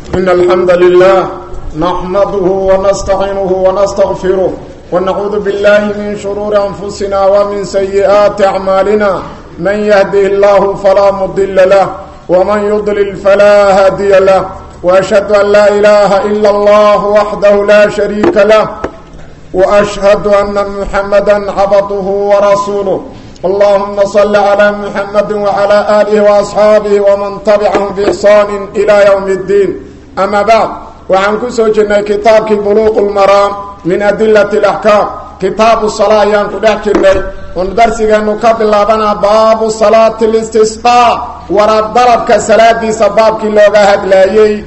إن الحمد لله نحمده ونستعينه ونستغفره ونعوذ بالله من شرور أنفسنا ومن سيئات أعمالنا من يهده الله فلا مضل له ومن يضلل فلا هادي له وأشهد أن لا إله إلا الله وحده لا شريك له وأشهد أن محمدا عبده ورسوله اللهم صل على محمد وعلى آله وأصحابه ومن تبعهم بإحسان إلى يوم الدين أما بعد وعن كسو جنة كتابك بلوغ المرام من أدلة الأحكام كتاب الصلاة ينكو دحكي وندرسك أنه قبل لابنا باب صلاة الاستسقاء ورد ضربك صلاة دي سبابك اللوغة هدلايي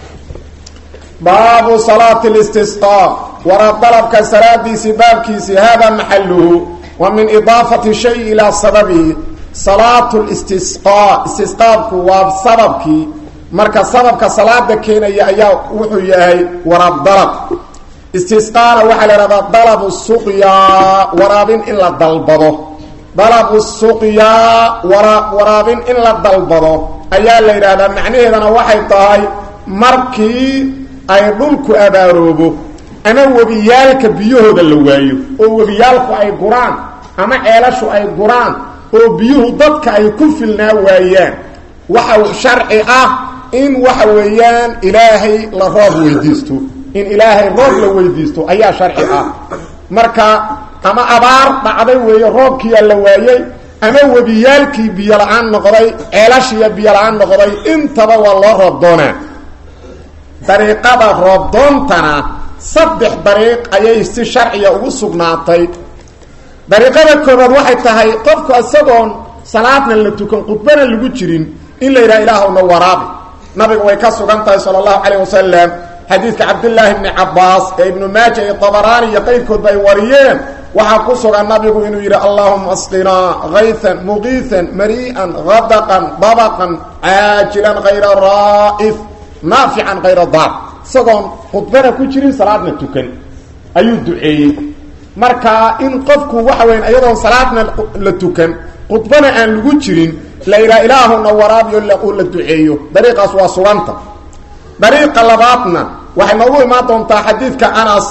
باب صلاة الاستسقاء ورد ضربك صلاة دي سبابك هذا محله ومن إضافة شيء إلى سببه صلاة الاستسقاء استسقاءك وسببك marka sababka salaada keenaya ayaa wuxuu yahay waraab dalab istisqaana waxaa la ihahdaa dalabu suqyaa waraabin in la dalbado dalabu suqyaa wara waraabin in la dalbado ayaa la yidhaahdaa macnaheedana waxay tahay markii ay dhulku abaaroobo ama webiyaalka biyahooda la waayo oo webiyaalku ay guraan ama ceelashu ay guraan oo biyuhu dadka ay ku filnaa waayaan waxa sharci ah in waxa weeyaan ilaahay la roob weydiisto in ilaahay roob la weydiisto ayaa sharci ah marka ama abaar dhacday weeye roobkiiyaa la waayey ama webiyaalkii biyo la-aan noqday ceelashiiya biyo la-aan noqday intaba waa loo roob doonaa dariiqada roobdoontana saddex dariiq ayay si sharciya ugu sugnaatay dariiqada koobaad waxay tahay qofku isagoon salaadna la tukan khudbana lagu jirin in la yidhaha ilaahwna waraabi nabiga way ka sugan tahay sala allahu calayh wasalam xadiidka cabdillaahi bni cabbaas ee ibnu maaja iyo tabaraani iyo qayrkoodba ay wariyeen waxaa ku sugan nabigu inuu yidhi allahuma asqinaa kaytan muqiitan marii'an hadaqan dabaqan caajilan hayra raa'if naafican hayra daar isagoon khudbana ku jirin salaadna tukan ayuu duceeyey marka in qofku waxa weyan iyadoon salaadna la tukan khudbana aan lagu jirin la yidhaha ilaahuna waraabiyo uu la duceeyo dariiqaas waa suganta dariiqa labaadna waxay noogu imaan doontaa xadiidka anas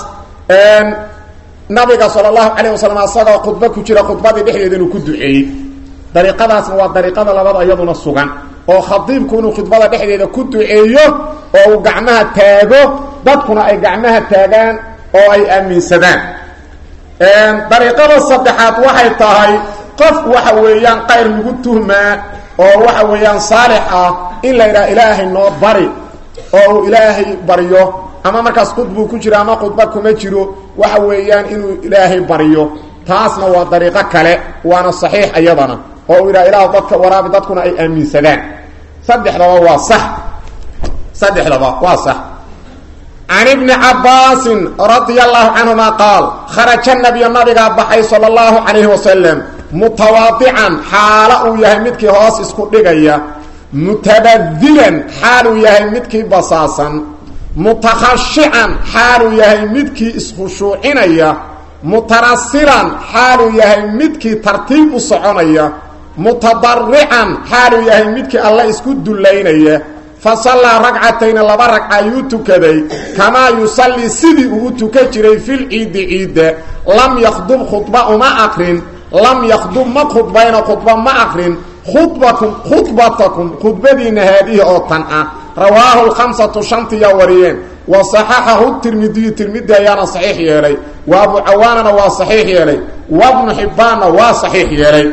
nabiga sala allahu calayh wasalam asagoo khudbo ku jira khudbadii dhexdeeda inuu ku duceeyey dariiqadaasna waa dariiqada labaad iyaduna sugan oo khadiibku inuu khudbada dhexdeeda ku duceeyo oo uu gacmaha taago dadkuna ay gacmaha taagaan oo ay aaminsadaan dariiqada saddexaad waxay tahay qof waxa weeyaan qayr lagu tuhmaa oo waxa weeyaan saalix ah in la yidhaha ilaahay noo bari oo uu ilaahay baryo ama markaas khudbuu ku jiro ama khudba kuma jiro waxa weeyaan inuu ilaahay baryo taasna waa dariiqo kale waana saxiix iyadana oo uu yidhaha ilaah dadka waraabi dadkuna ay aaminsadaan saddexdaba waa sax saddexdaba waa sax can ibni cabbaasin radia allahu canhuma qaal kharaja nabiyu nabigaa baxay sala allahu calayhi wasalam mutawaadican xaalo uu yahay midkii hoos isku dhigaya mutabadilan xaaluu yahay midkii basaasan mutakhashican xaaluu yahay midkii iskhushuucinaya mutanasilan xaaluu yahay midkii tartiib u soconaya mutadarican xaaluu yahay midkii alle isku dullaynaya fa sallaa ragcatayna laba ragca ayuu tukaday kamaa yusallii sidii uu u tukan jiray fil ciidi ciidda lam yakhdub khudba uma aqrin lam yakdub ma khudbayno khudba ma akrin khudbakum khudbatakum khudbadiina haadihi oo tan ah rawaahu lkhamsatu shantiyaa wariyeen wa saxaxahu tirmidiyu tirmidi ayaana saxiix yeelay wa abu cawaanana waa saxiix yeelay wabnu xibbaanna waa saxiix yeelay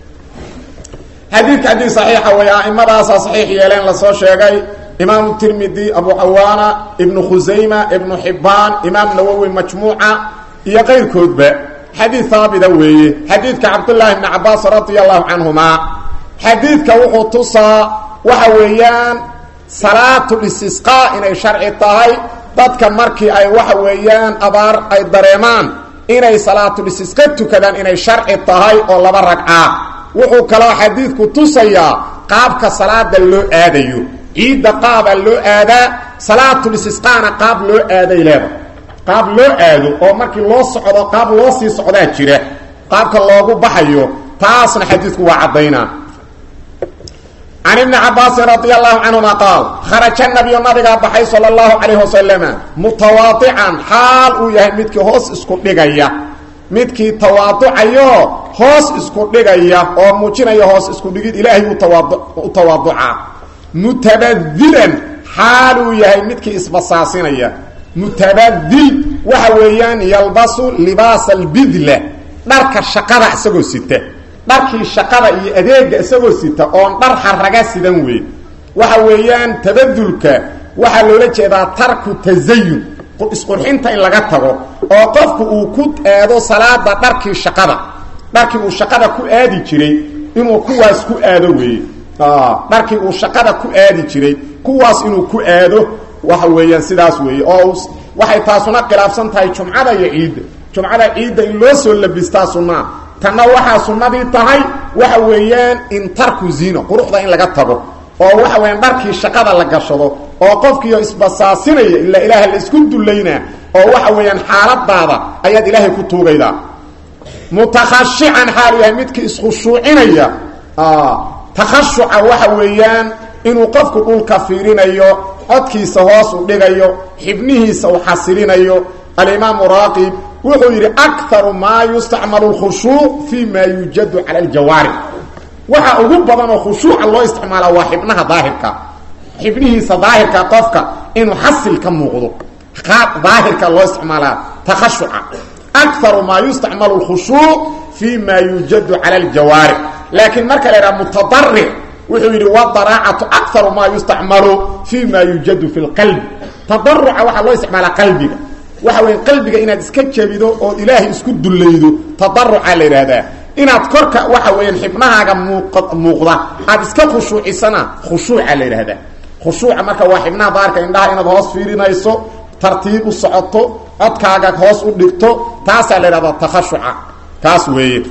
xadiidka haddii saxiixa way a'imadaasaa saxiix yeeleen lasoo sheegay imaamu tirmidi abu cawaana ibnu khusayma ibnu xibbaan imaam nawowi majmuuca iyo qayrkoodba xadiid haabita weeye xadiidka cabdullaahi bni cabbaas radia allahu canhumaa xadiidka wuxuu tusaa waxa weeyaan salaatulistisqaa inay sharci tahay dadka markii ay waxa weeyaan abaar ay dareemaan inay salaatulistisqa tukadaan inay sharci tahay oo laba ragca wuxuu kaloo xadiidku tusayaa qaabka salaada loo aadayo ciidda qaabaa loo aadaa salaatulistisqaana qaab loo aaday leeda qaab loo aado oo markii loo socdo qaab loo sii socdaa jira qaabka loogu baxayo taasna xadiidku waa caddaynaa can ibni cabaasin radi allahu canhuma qaal kharaja nabiyu nabigaa baxay sala allahu calayh wasalama mutawaadican xaal uu yahay midkii hoos isku dhigaya midkii tawaaducayo hoos isku dhigaya oo muujinaya hoos isku dhigid ilaahay u tawaaduca mutabadilan xaal uu yahay midkii isbasaasinaya mutabadil waxa weeyaan yalbasu libaasa albidla dharka shaqada isagoo sita dharkii shaqada iyo adeega isagoo sita oon dhar xaraga sidan wey waxa weeyaan tabadulka waxaa loola jeedaa tarku tasayun isqurxinta in laga tago oo qofku uu ku aado salaada dharkii shaqada dharkii uu shaqada ku aadi jiray inuu kuwaas ku aado weeye dharkii uu shaqada ku aadi jiray kuwaas inuu ku aado waxa weeyaan sidaas weeye oo waxay taasuna khilaafsan tahay jumcada iyo ciidda jumcada ciidda in loo soo labistaa sunnaa tanna waxaa sunnadii tahay waxa weeyaan in tarku zino quruxda in laga tago oo waxa weeyaan dharkii shaqada la gashado oo qofkiio isbasaasinaya ilaa ilaaha la isku dullaynaa oo waxa weeyaan xaaladaada ayaad ilaahay ku tuugaydaa mutakhashican xaalu yahay midkii iskhushuucinaya takhashuca waxa weeyaan inuu qofku dhulka fiirinayo codkiisa hoos u dhigayo xibnihiisa u xasilinayo alimaamu raaqib wuxuu yidhi akaru maa yustacmalu lkhushuuc fi ma yuujadu cala aljawaarix waxa ugu badan oo khushuuca loo isticmaala waa xibnaha daahirka xibnihiisa daahirka qofka inuu xasil ka muuqdo daahirka loo isticmaalaa takhashuca akaru maa yustacmalu lkhushuuc fi ma yuujadu cala aljawaarix laakiin marka la yidhaha mutadaric wuxuu yidhi wadaraacatu akaru maa yustacmalu fi ma yuujadu fi lqalbi tadaruca waxaa loo isticmaalaa qalbiga waxa weya qalbiga inaad iska jebido ood ilaahay isku dullaydo tadaruca la yidhaahdaa inaad korka waxa weeyaan xibnahaaga muuq muuqda aad iska khushuucisana khushuuca la yidhaahdaa khushuuca marka waa xibnaha daarka indhaha inaad hoos fiirinayso tartiib u socoto codkaaga hoos u dhigto taasaa la yidhahdaa takhashuca taas weeye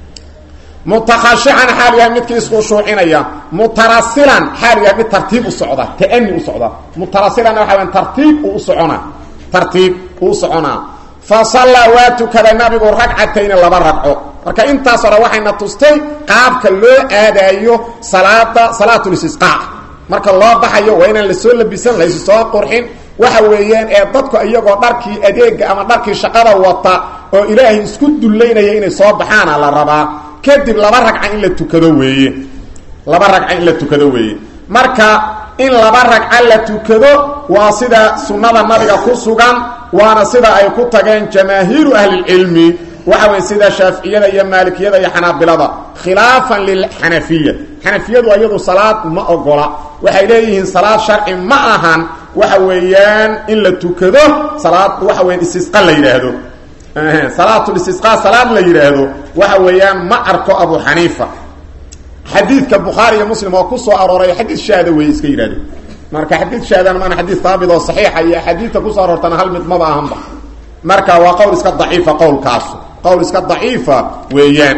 mutakhashican xaal yahay midkii iskhushuucinaya mutarasilan xaal yahay mid tartiib u socda taani u socda mutarasilanna waxa weyan tartiib uu u socona tartiib uu soconaa fa sallaa waa tukaday nabigu ragcatayni laba ragco marka intaas hore waxayna tustay qaabka loo aadaayo salaada salaatulistisqaa marka loo baxayo waa inaan lasoo labisan laysu soo qurxin waxa weeyaan ee dadku iyagoo dharkii adeega ama dharkii shaqada wata oo ilaahay isku dullaynaya inay soo baxaana la rabaa kadib laba ragca in la tukado weeye laba ragca in la tukado weeye marka in laba ragca la tukado waa sida sunnada nabiga ku sugan waana sida ay ku tageen jamaahiiru ahlilcilmi waxa weye sida shaaficiyada iyo maalikiyada iyo xanaabilada khilaafan lilxanafiya xanafiyadu iyadu salaad ma ogola waxay leeyihiin salaad sharci ma ahan waxa weeyaan in la tukado salaad waxa weyan istisqa la yidhaahdo salaatulistisqa salaad la yidhaahdo waxa weeyaan ma arko abu xaniifa xadiidka bukhaari iyo muslim oo ku soo arooray xadiid shaada wey iska yidhahdo marka xadiid shaadana maana xadiid haabit oo saxiixa iyo axaadiidta kusoo aroortana hal mid maba ahanba marka waa qowl iska daciifa qowlkaasu qowl iska daciifa weeyaan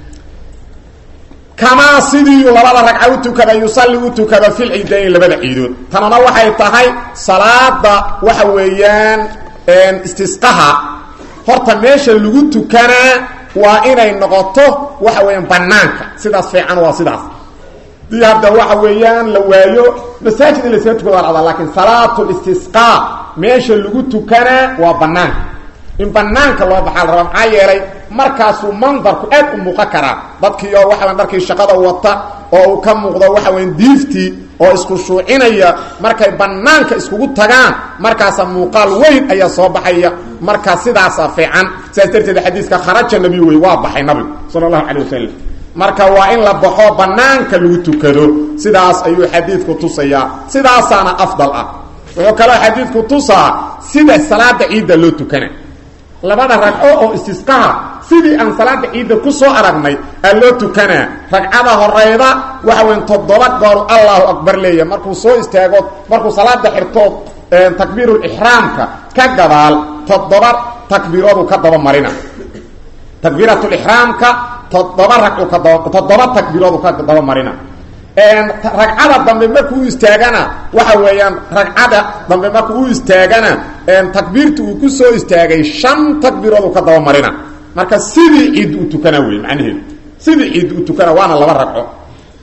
kamaa sidii labada ragca u tukada yusalli u tukada fil ciidayn labada ciidood tanana waxay tahay salaada waxa weeyaan istisqaha horta meesha lagu tukanaa waa inay noqoto waxa weeyaan banaanka sidaas fiican waa sidaas dii hadda waxa weeyaan la waayo masaajid in laysaga tukado waa dhacdaa laakiin salaatu istisqaa meesha lagu tukanaa waa banaanka in banaanka loo baxaa la rabaa maxaa yeelay markaasuu mandarku aad u muuqan karaa dadkiioo waxa weyan dharkii shaqada wata oo uu ka muuqdo waxa weyan diiftii oo isku shuucinaya markay banaanka iskugu tagaan markaasa muuqaal weyn ayaa soo baxaya markaa sidaasa fiican sidaas darteed xadiiska kharaja nabiy wey waa baxay nabigu sala allahu calay wasalam marka waa in la baxo banaanka lagu tukado sidaas ayuu xadiidku tusayaa sidaasaana afdal ah wuxuu kaloo xadiidku tusaa sida salaada ciidda loo tukana labada ragco oo istisqaha sidii aan salaada ciidda ku soo aragnay aa loo tukanaa ragcada horeyda waxa weyn toddoba goor allahu akbar leeya markuu soo istaago markuu salaada xirtood takbiirulixraamka ka gadaal toddoba takbiiroodu ka daba marina takbiiratulixraamka toddoba ragcu ka daba toddoba takbiiroodu ka daba marina ragcada dambe markuu u istaagana waxa weeyaan ragcada dambe markuu u istaagana takbiirta uu ku soo istaagay shan takbiiroodu ka daba marina marka sidii ciid u tukana wey macnaheedu sidii ciid u tukana waana laba ragco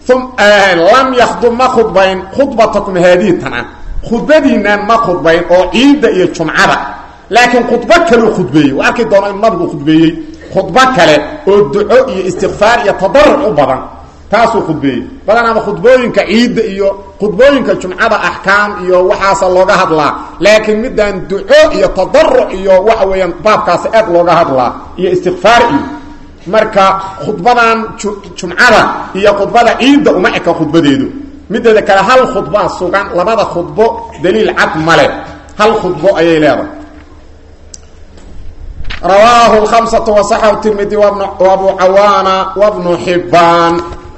lam yakhdub ma khudbayn khudbatakum haadihi tana khudbadiinaan ma khudbayn oo ciidda iyo jumcada laakiin khudbo kaleu khudbeeyey waa arki doona inuu nabigu khudbeeyey khudbo kale oo duco iyo istikfaar iyo tadaruc u badan taasuu khudbeeyey badanaaba khudbooyinka ciidda iyo khudbooyinka jumcada axkaam iyo waxaasa looga hadlaa laakiin midaan duco iyo tadaruc iyo waxa weeyaan baabkaasi aad looga hadlaa iyo istikfaar iyo marka khudbadan jumcada iyo khudbada ciidda uma eka khudbadeedu mideeda kale hal khudbaa sugan labada khudbo daliil cad male hal khudbo ayay leedahay rawaahu lhamsatu wasaxahu tirmidi wabu cawaana wabnu xibbaan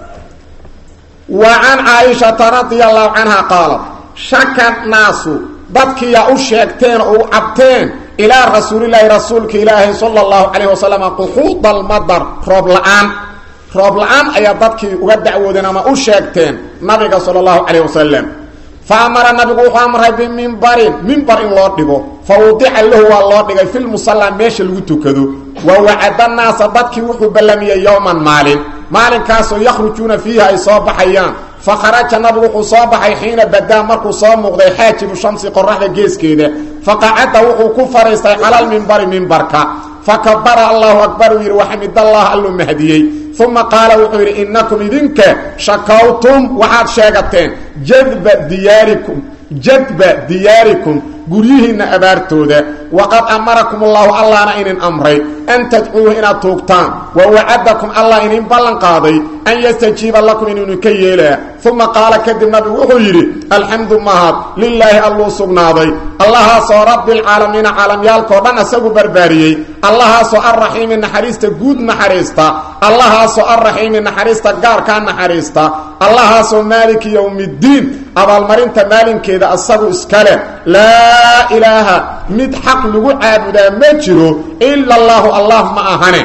wa can caaishata radia allahu canha qaalat shaka naasu dadkiyaa u sheegteen oo u cabteen ilaa rasuulilaahi rasuulka ilaahi sala allahu calayh wasalam quxuuda almadar roob la-aan roob la-aan ayaa dadkii uga dacwoodeen ama u sheegteen nabiga sala allahu calayh wasalam fa amara nabigu wuxuu amray bimimbarin mimbar in loo dhigo fa wudica lahu waa loo dhigay filmusallaa meesha lagu tukado wa wacada naasa dadkii wuxuu ballamiyey yowman maalin maalinkaasoo yakhrujuuna fiihi ay soo baxayaan fa kharaja nabigu wuxuu soo baxay xiina badaa markuu soo muuqday xaajibu shamsi qoraxda geeskeeda faqacada wuxuu ku fadhiistay calalmimbari mimbarka fakabara allahu akbar uu yidhi waxamidallah alluu mahdiyey uma qaala wuxuu yidhi innakum idinka shakawtum waxaad sheegateen jadba diyaarikum jadba diyaarikum guryihiinna abaartooda waqad amarakum allahu allahna inin amray an tadcuuhu inaad tuugtaan wa wacadakum allah inin ballan qaaday an yastajiiba lakum inuu idinka yeelaa uma qaala kadib nabigu wuxuu yidhi alxamdu mahad lilaahi alluu sugnaaday allahaasoo rabbilcaalamiina caalamyaalkao dhan isagu barbaariyey allahaasoo arraxiimi naxariista guud naxariista allahaasoo arraxiimi naxariista gaarkaa naxariista allahaasoo maaliki yowmiddiin abaalmarinta maalinkeeda isagu iskale laa ilaaha mid xaq lagu caabudaa ma jiro ila allaahu allah ma ahane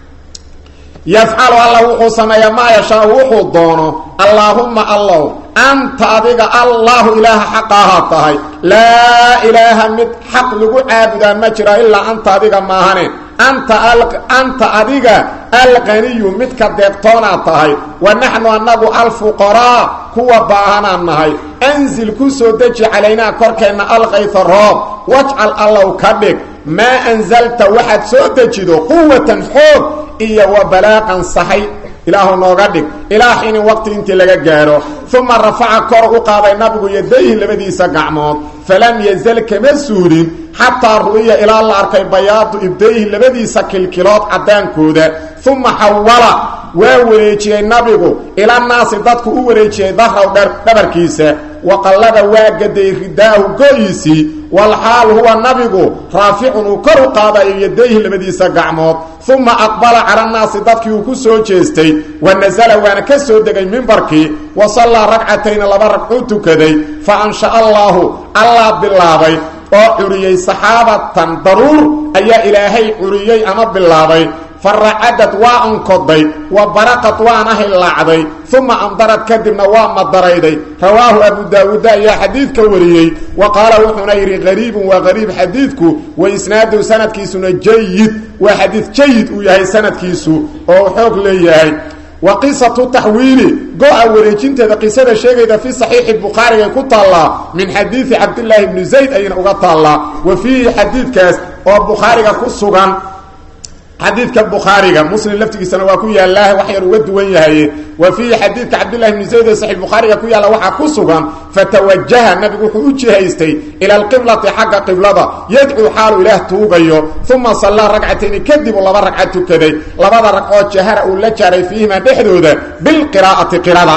yafcalu alla wuxuu sameeyaa maa yashaa wuxuu doono allaahumma allow anta adiga allaahu ilaaha xaqaahaa tahay laa ilaaha mid xaq lagu caabudaa ma jiro ilaa anta adiga maahane anta anta adiga alqaniyu midka deeqtoonaad tahay wa naxnu annagu alfuqaraa kuwa baahanaan nahay anzil ku soo deji calaynaa korkeenna alkayfa roob wajcal allow ka dhig maa anzalta waxaad soo dejido quwatan xoog iyo wa balaaqan sahay ilaahu nooga dhig ilaa xiinin waqti intii laga gaaro uma rafaca kor u qaaday nabigu yadayhi labadiisa gacmood falam yazal kama suulin xataa ru'iya ilaa la arkay bayaadu ibdayhi labadiisa kilkilood caddaankooda uma xawala waa wareejiyey nabigu ilanaasi dadku u wareejiyey dahraw dhabarkiisa waqallada waa gaday ridaahu go-iisii walxaal huwa nabigu raaficun uu kor u qaadayo yadayhi labadiisa gacmood uma aqbala cala naasi dadkii uu ku soo jeestay wa nasala waana ka soo degay mimbarkii wa sallaa ragcatayni laba ragcuu tukaday fa ansha allaahu allah bilaabay oo curiyey saxaabatan daruur ayaa ilaahay curiyey ama bilaabay faracadad waa ankoday wa baraqad waana hillaacday uma amdarad kadibna waa madarayday rawaahu abu daawuuda ayaa xadiidka wariyey wa qaala wuxuuna yidhi qariibun waa qariib xadiidku wa isnaaduhu sanadkiisuna jayid waa xadiid jayid uu yahay sanadkiisu oo xoog leeyahay wa qisatu taxwiili go-a wareejinteeda qisada sheegayda fi saxiixi bukhaarigay ku taallaa min xadiidi cabdillaahi bni zayd ayayna uga taallaa wa fiihi xadiidkaas oo bukhaariga ku sugan xadiidka bukhaariga muslim laftigiisana waa ku yaallaa wax yar uga duwan yahay wa fiihi xadiidka cabdillahi bni zayd ee saxiix bukhaariga ku yaalla waxaa ku sugan fatawajaha nabigu wuxuu u jihaystay ila alqiblati xagga qiblada yadcuu xaalu ilaah tuugayo uma sallaa ragcatayni kadibuu laba ragca tukaday labada ragcoo jahara uu la jaaray fiihimaa dhexdooda bilqiraa'ati qirada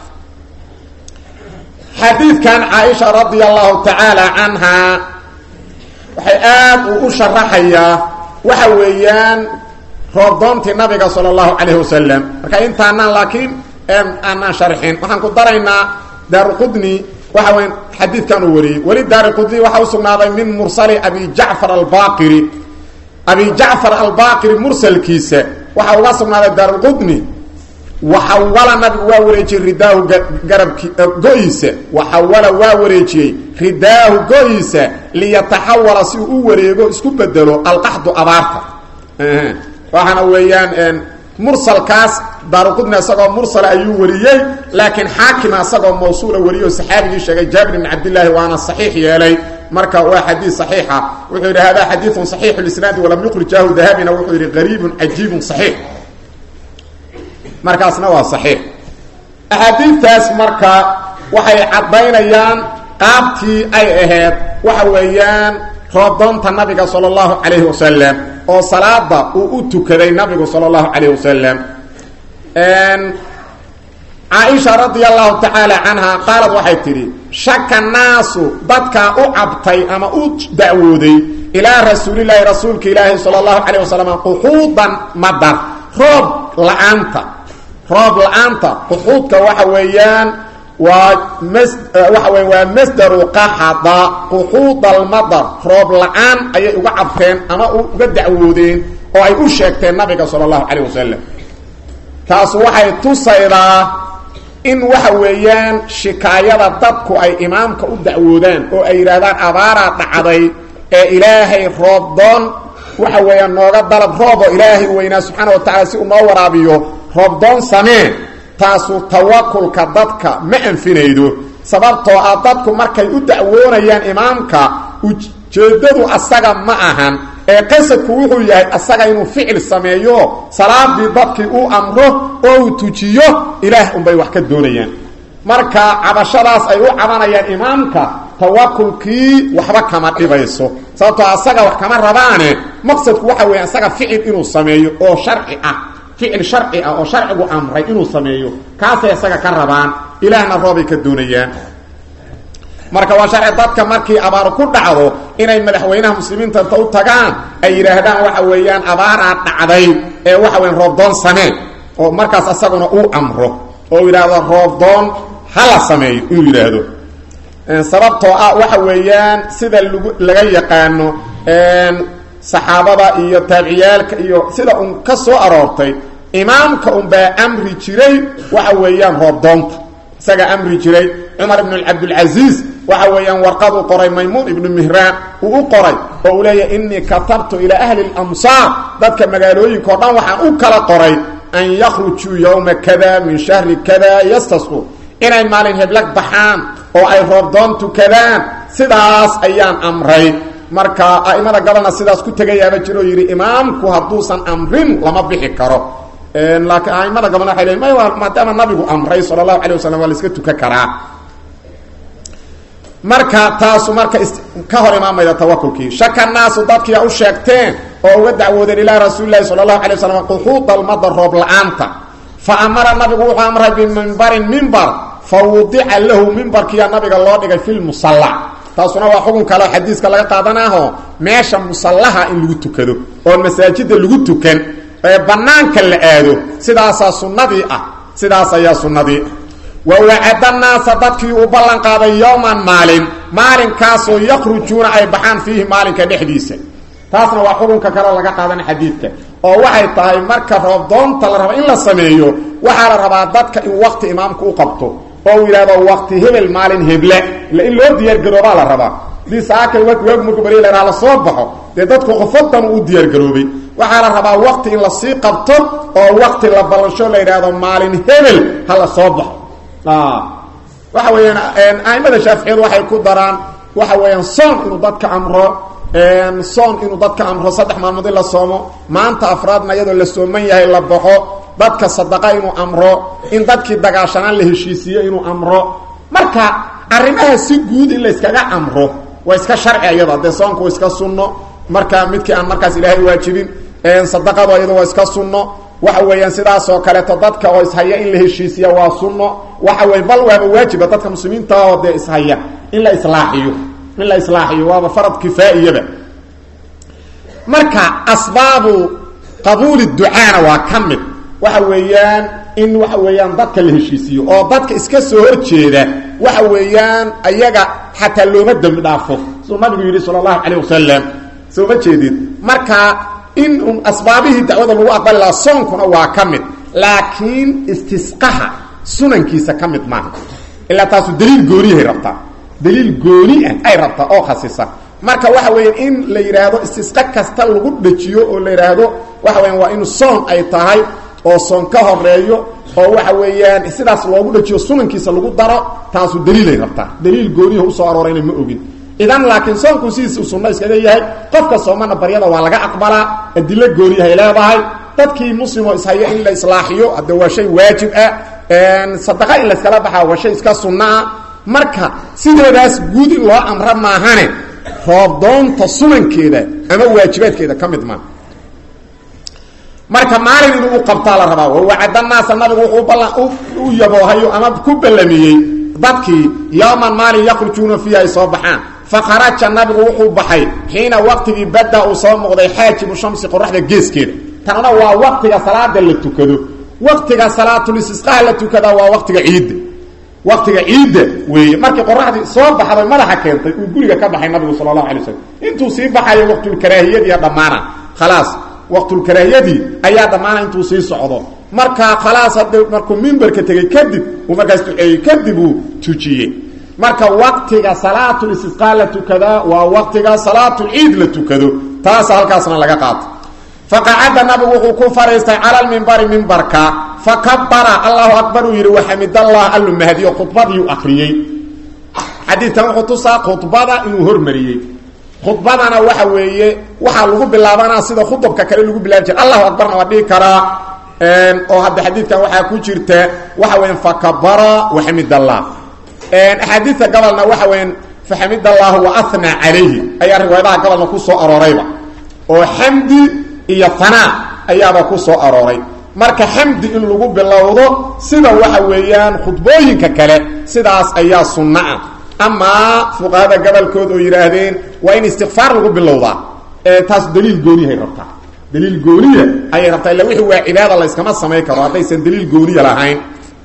xadiidkan caaisha radia allahu tacaala canhaa waxay aad uu u sharaxayaa waxa weeyaan roobdoontii nabiga sala allahu calayhi wasalam marka intaanaan laakiin aanaan sharxin waxaan ku daraynaa daaruqudni waxa weya xadiidkan uu wariyey weli daaruqudni waxaa u sugnaaday min mursali abi jacfar albaqiri abi jacfar albaqiri mursalkiisa waxaa uga sugnaaday daaruqudni waxawala nabigu waa wareejiyey ridaahu garabki go-iisa waxawala waa wareejiyey ridaahu go-iisa liyataxawala si uu u wareego isku bedelo alqaxdu abaarta waxaana weeyaan mursalkaas daaruqudni isagoo mursala ayuu wariyey laakiin xaakima isagoo mawsuula wariyey oo saxaabigii sheegay jaabir ibn cabdillaahi waana saxiix yeelay marka waa xadiid saxiixa wuxuu yidhi hada xadiidun saxiixu lisnaadi walam yukhrijaahu dahabina wuxuu yidhi qariibun cajiibun saxiix markaasna waa saxiix axaadiidtaas marka waxay caddaynayaan qaabtii ay ahayd waxa weeyaan roodoonta nabiga sala allahu calayhi wasalam oo salaada uu u tukaday nabigu sala allahu calayhi wasalam caaisha radia allahu tacaala canha qaalad waxay tidhi shaka naasu dadkaa u cabtay ama u dacwooday ilaa rasuulilaahi rasuulka ilaahi sala allahu calayh wasalam quxuudan madar roob la-aanta roob la-aanta quxuudka waxa weeyaan waa mas waxa weya waa masdaru qaxada quxuudalmadar roob la-aan ayay uga cabteen ama uga dacwoodeen oo ay u sheegteen nabiga sala allahu calayh wasalam taasu waxay tusaydaa in waxa weeyaan shikaayada dadku ay imaamka u dacwoodaan oo ay yidhaahdaan abaaraa dhacday ee ilaahay roob doon waxa weeyaan nooga dalab roobo ilaahay weynaa subxaana wa tacala si uu noo waraabiyo roob doon samee taasu tawakulka dadka ma anfinaydo sababtoo ah dadku markay u dacwoonayaan imaamka ujeeddadu asaga ma ahan ee qasadku wuxuu yahay asaga inuu ficil sameeyo salaadii dadkii uu amro oo uu tujiyo ilaah unbay wax ka doonayaan marka cabashadaas ay u cabanayaan imaamka tawakulkii waxba kama dhibayso sababtoo asaga wax kama rabaane maqsadku waxa weya asaga ficil inuu sameeyo oo sharci ah ficil sharci ah oo sharcigu amray inuu sameeyo kaasay isaga ka rabaan ilaahna roobay ka doonayaan marka waa sharci dadka markii abaar ku dhacdo inay madaxweynaha muslimiinta inta u tagaan ay yidhaahdaan waxa weeyaan abaaraa dhacday ee waxa weyan roobdoon samee oo markaas asaguna uu amro oo yidhaahdo roobdoon hala sameeyo inuu yidhaahdo sababtoo ah waxa weeyaan sida lagu laga yaqaano saxaabada iyo taabiciyaalka iyo sida un ka soo aroortay imaamka unbaa amri jiray waxa weeyaan roobdoonta isagaa amri jiray cumar ibn cabdilcasiis waxa weeyaan warqaduu qoray maymuun ibnu mihraan uu u qoray oo uu leeyahy inii katabtu ilaa ahli lamsaar dadka magaalooyinka o dhan waxaan u kala qoray an yakhrujuu yowma kada min shahri kada yastasqu inay maalin heblag baxaan oo ay roobdoon tukadaan sidaas ayaan amray marka a'imada galana sidaas ku tegayaaba jiro yidhi imaamku hadduusan amrin lama bixi karo laakiin aimada gabalna waay leein may maadaama nabigu amray sala allahu alay wasalam waa la iska tukan karaa marka taasu marka ka hor imaamayda tawakulkii shaka naasu dadkiia u sheegteen oo uga dacwoodeen ilaa rasuuli lahi sala allahu alay wasalam quxuuda almada roob la-aanta fa amara nabigu wuxuu amray bimimbarin mimbar fa wudica lahu mimbarkiiya nabiga loo dhigay fi lmusalla taasuna waa xukun kale xadiiska laga qaadanaaho meesha musallaha in lagu tukado oon masaajida lagu tukan ee banaanka la aado sidaasaa sunnadii ah sidaas ayaa sunnadii wa wacada naasa dadkii uu ballan qaaday yowman maalin maalinkaasoo yakhrujuuna ay baxaan fiihi maalinka dhexdiisa taasna waa xukunka kale laga qaadana xadiidka oo waxay tahay marka roobdoonta la rabo in la sameeyo waxaa la rabaa dadka in waqti imaamku u qabto oo uu yidhahdo waqti hebel maalin heble ila in loo diyaargaroobaa la rabaa hadii saakay waag marku bari la la soo baxo dee dadku qofodan uu diyaargaroobay waxaa la rabaa waqti in lasii qabto oo waqti la ballansho la yidhaahdo maalin hebel ha la soo baxo waxa weeyaan aimada shaaficiyadu waxay ku daraan waxa weeyaan soon inuu dadka amro soon inuu dadka amro saddex maalmood in la soomo maanta afraadna iyadoo la sooman yahay la baxo dadka sadaqa inuu amro in dadkii dagaashanaan la heshiisiiyo inuu amro marka arrimaha si guud in la yskaga amro waa iska sharci iyada dee soonku waa iska sunno marka midkii aan markaas ilaahay waajibin sadaqadu iyada waa iska sunno waxa weeyaan sidaasoo kaleeto dadka oo ishaya in la heshiisiya waa sunno waxa weya bal waaba waajiba dadka muslimiinta oo dee ishaya in la islaaxiyo in la islaaxiyo waaba farad kifaa'iyaba marka asbaabu qabuuli ducaana waa ka mid waxa weeyaan in waxa weeyaan dadka la heshiisiyo oo dadka iska soo horjeeda waxa weeyaan ayaga xataa looma dembi dhaafo siduu nabigu yidhi sala allahu calayh wasalam soo ma jeedid marka in un asbaabihii dacwada lagu aqbali lahaa soonkuna waa ka mid laakiin istisqaha sunankiisa ka mid maaha ilaa taasu daliil gooniyahay rabtaa daliil gooni ah ay rabtaa oo khasisa marka waxa weya in la yidhaahdo istisqa kasta lagu dhajiyo oo la yidhaahdo waxa weya waa in soon ay tahay oo soon ka horeeyo oo waxa weeyaan sidaas loogu dhajiyo sunankiisa lagu daro taasu daliilay rabtaa daliil gooniha usoo aroorayna ma ogin idan laakiin soonku sidiisa u sunno iskaga yahay qofka soomana baryada waa laga aqbalaa adilo gooniyahay leedahay dadkii muslimo ishaya in la islaaxiyo hadde waa shay waajib ah sadaqa in layskala baxaa waa shay iska sunnaah marka sideedaas guud in loo amra maahane roobdoonta sunankeeda ama waajibaadkeeda ka mid maa marka maalin inuu u qabtaa la rabaa wawacadanaasa nabigu wuxuu ballan u yaboohayo ama ku ballamiyey dadkii yowman maalin yakhrujuuna fiiha ay soo baxaan fakharaja nabigu wuxuu baxay xiina waqtigii badda uu soo muuqday xaajibu shamsi qoraxda geeskeeda tanna waa waqtiga salaada la tukado waqtiga salaatulistisqaha la tukadaa waa waqtiga ciidda waqtiga ciidda weeye markii qoraxdii soo baxday madaxa keentay uu guriga ka baxay nabigu sala allahu alay waslm intuu sii baxayo waqtulkaraahiyadiiya dhammaana khalaas waqtulkaraahiyadii ayaa dhammaana intuu sii socdo markaa khalaas hadda markuu mimberka tegey kadib uu markaas duceeyey kadib uu tujiyey marka waqtiga salaatulistisqaa la tukadaa waa waqtiga salaatulciid la tukado taasa halkaasna laga qaato faqacada nabigu wuxuu ku fadhiistay cala lmimbari mimbarka fakabara allahu akbar uu yidhi waxamidallah allu mahdiyo khudbadiiu akriyey xadiidkan wuxuu tusaa khudbada inuu hormariyey khudbadana waxa weeye waxaa lagu bilaabanaa sida khudubka kale lagu bilaabi jira allahu akbarna waa dhihi karaa oo hadda xadiidkan waxaa ku jirta waxa weya fakabara waxamidallah axaadiidka gobolna waxa weya faxamid allahu waana calayhi ayaa riwaayadaha gobolna ku soo aroorayba oo xamdi iyo hanaa ayaaba ku soo arooray marka xamdi in lagu bilowdo sida waxa weeyaan khudbooyinka kale sidaas ayaa sunno ah amaa fuqahada gobolkood oo yidhaahdeen waa in istikfaar lagu bilowdaa taas daliil gooniyahay rabtaa daliil gooniya ayay rabtaa illa wixii waa cibaada layskama samayn karo haddaysan daliil gooniya lahayn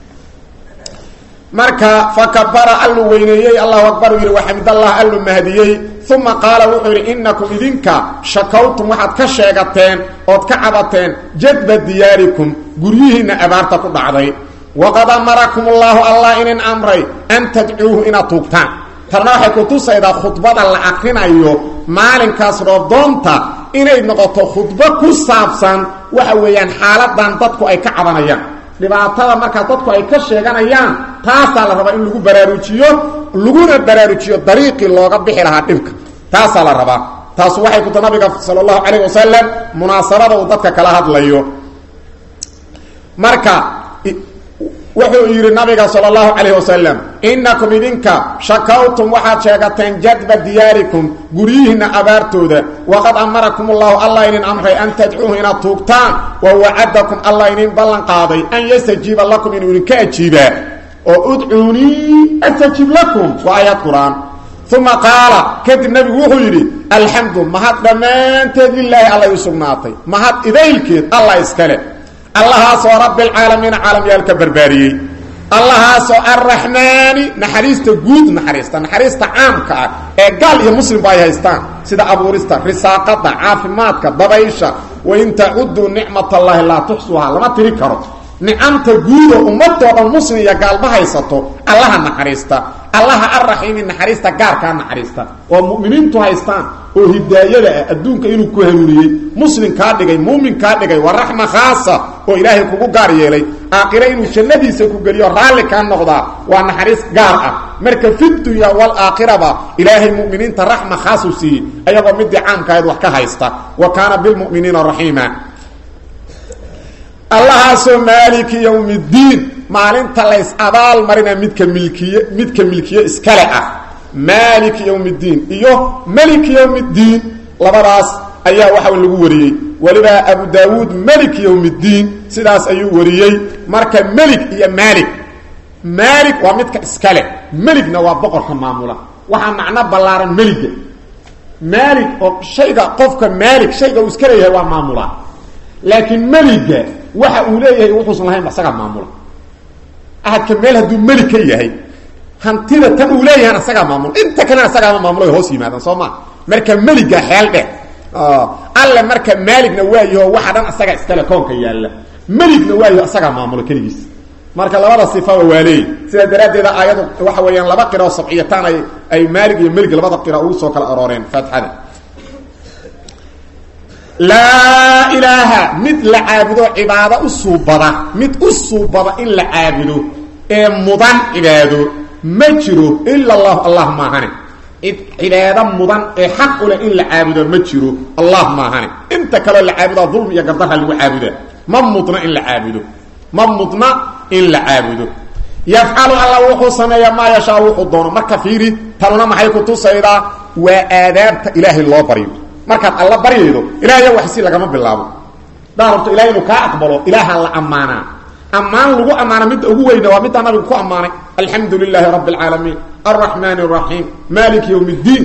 marka fakabara allu weyneeyey allahu akbar uu yidhi waxamidallah allu mahdiyey uma qaala wuxuu yidhi inakum idinka shakawtum waxaad ka sheegateen ood ka cabateen jadba diyaarikum guryihiinna abaarta ku dhacday waqad amarakum allaahu allah inin amray an tadcuuhu inaad tuugtaan tarna waxay ku tusaydaa khudbada la akrinayo maalinkaas roobdoonta inay noqoto khudbo ku saabsan waxa weeyaan xaaladan dadku ay ka cabanayaan dhibaatada markaa dadku ay ka sheeganayaan taasaa la rabaa in lagu baraarujiyo laguna baraarujiyo dariiqii looga bixi lahaa dhibka taasaa la rabaa taasu waxay kuta nabiga sala allahu calayh wasalam munaasabada uu dadka kala hadlayo marka wuxuu yidhi nabiga sala allahu calayh wasalam inakum idinka shakawtum waxaad sheegateen jadba diyaarikum guryihiinna abaartooda waqad amarakum allahu allah inin amray an tadcuuhu inaad tuugtaan wa wacadakum allah inin ballan qaaday an yastajiiba lakum inuu idinka ajiibaa oo udcuunii astajib lakum waa aayad qur-aan uma qaala kadib nabigu wuxuu yidhi alxamdu mahad dhammaanteed lilaahi alla u sugnaatay mahad idaylkeed allah iskale allahaasoo rabbilcaalamiina caalamyaalka barbaariyey allahaasoo arraxmaani naxariista guud naxariista naxariista caamka ah ee gaal iyo muslimba ay haystaan sida abuurista risaaqada caafimaadka dabaysha wain tacuduu nicmat allaahi laa tuxsuhaa lama tiri karo nicamta guudo ummadoo dhan muslim iyo gaalma haysato allaha naxariista allaha arraxiimi naxariista gaarkaa naxariista oo mu'miniintu haystaan oo hidaayada ah adduunka inuu ku hanuuniyey muslim kaa dhigay muumin kaa dhigay waa raxma khaasa oo ilaahay kugu gaar yeelay aakhire inuu jannadiisa ku geliyo raalli kaa noqdaa waa naxariis gaar ah marka fi dunya waalaakhiraba ilaahay mu'miniinta raxma khaasuu siiyey ayagoo midii caamkaahayd wax ka haysta wa kaana bilmu'miniina raxiima allahaasoo maaliki yowmi ddiin maalinta lays abaal marina midka milkiye midka milkiye iskale ah maaliki yowmi ddiin iyo meliki yowmi ddiin labadaas ayaa waxa lagu wariyey weliba abu daawuud meliki yowmi ddiin sidaas ayuu wariyey marka melig iyo maalik maalik waa midka iskale meligna waa boqorka maamula waxaa macno ballaaran meliga maalik oo shayga qofka maalik shayga uu iska leeyahay waa maamula laakiin meliga waxa uu leeyahay wuxuusan lahayn asagaa maamula ahadka meel hadduu melig ka yahay hantida tan uu leeyahan asagaa maamula inta kalena asagaama maamula hoos yimaadaan soo maa marka meliga xeel dheh alle marka maaligna waayaho waxa dhan asagaa iskale koonka yaalla meligna waayaho asagaa maamula keligiis marka labada sifaba waa leey sidaa daraaddeeda aayadu waxa weeyaan laba qiro sabciyataan ay ay maalig iyo melig labada qira ugu soo kala arooreen faatixada laa ilaaha mid la caabudo cibaado u suubada mid u suubada in la caabudo ee mudan cibaado ma jiro ila allahu allah maahane cid cibaado mudan ee xaq u leh in la caabudo ma jiro allah maahane inta kaleo la caabudaa dulmi iyo gardarha lagu caabudaa ma mudna in la caabudo ma mudna in la caabudo yafcalu alla wuxuu sameeyaa maa yashaa wuxuu doono marka fiiri tanuna maxay kutusaydaa waa aadaabta ilaahay loo baryo markaad alla baryaydo ilaahya wax si lagama bilaabo hadaa rabto ilahay inuu kaa aqbalo ilaaha la ammaanaa ammaan lagu ammaana midda ugu weyna waa middaa nabigu ku ammaanay alxamdu lilaahi rabbi اlcaalamiin alraxmaan الraxiim maliki ywm اddiin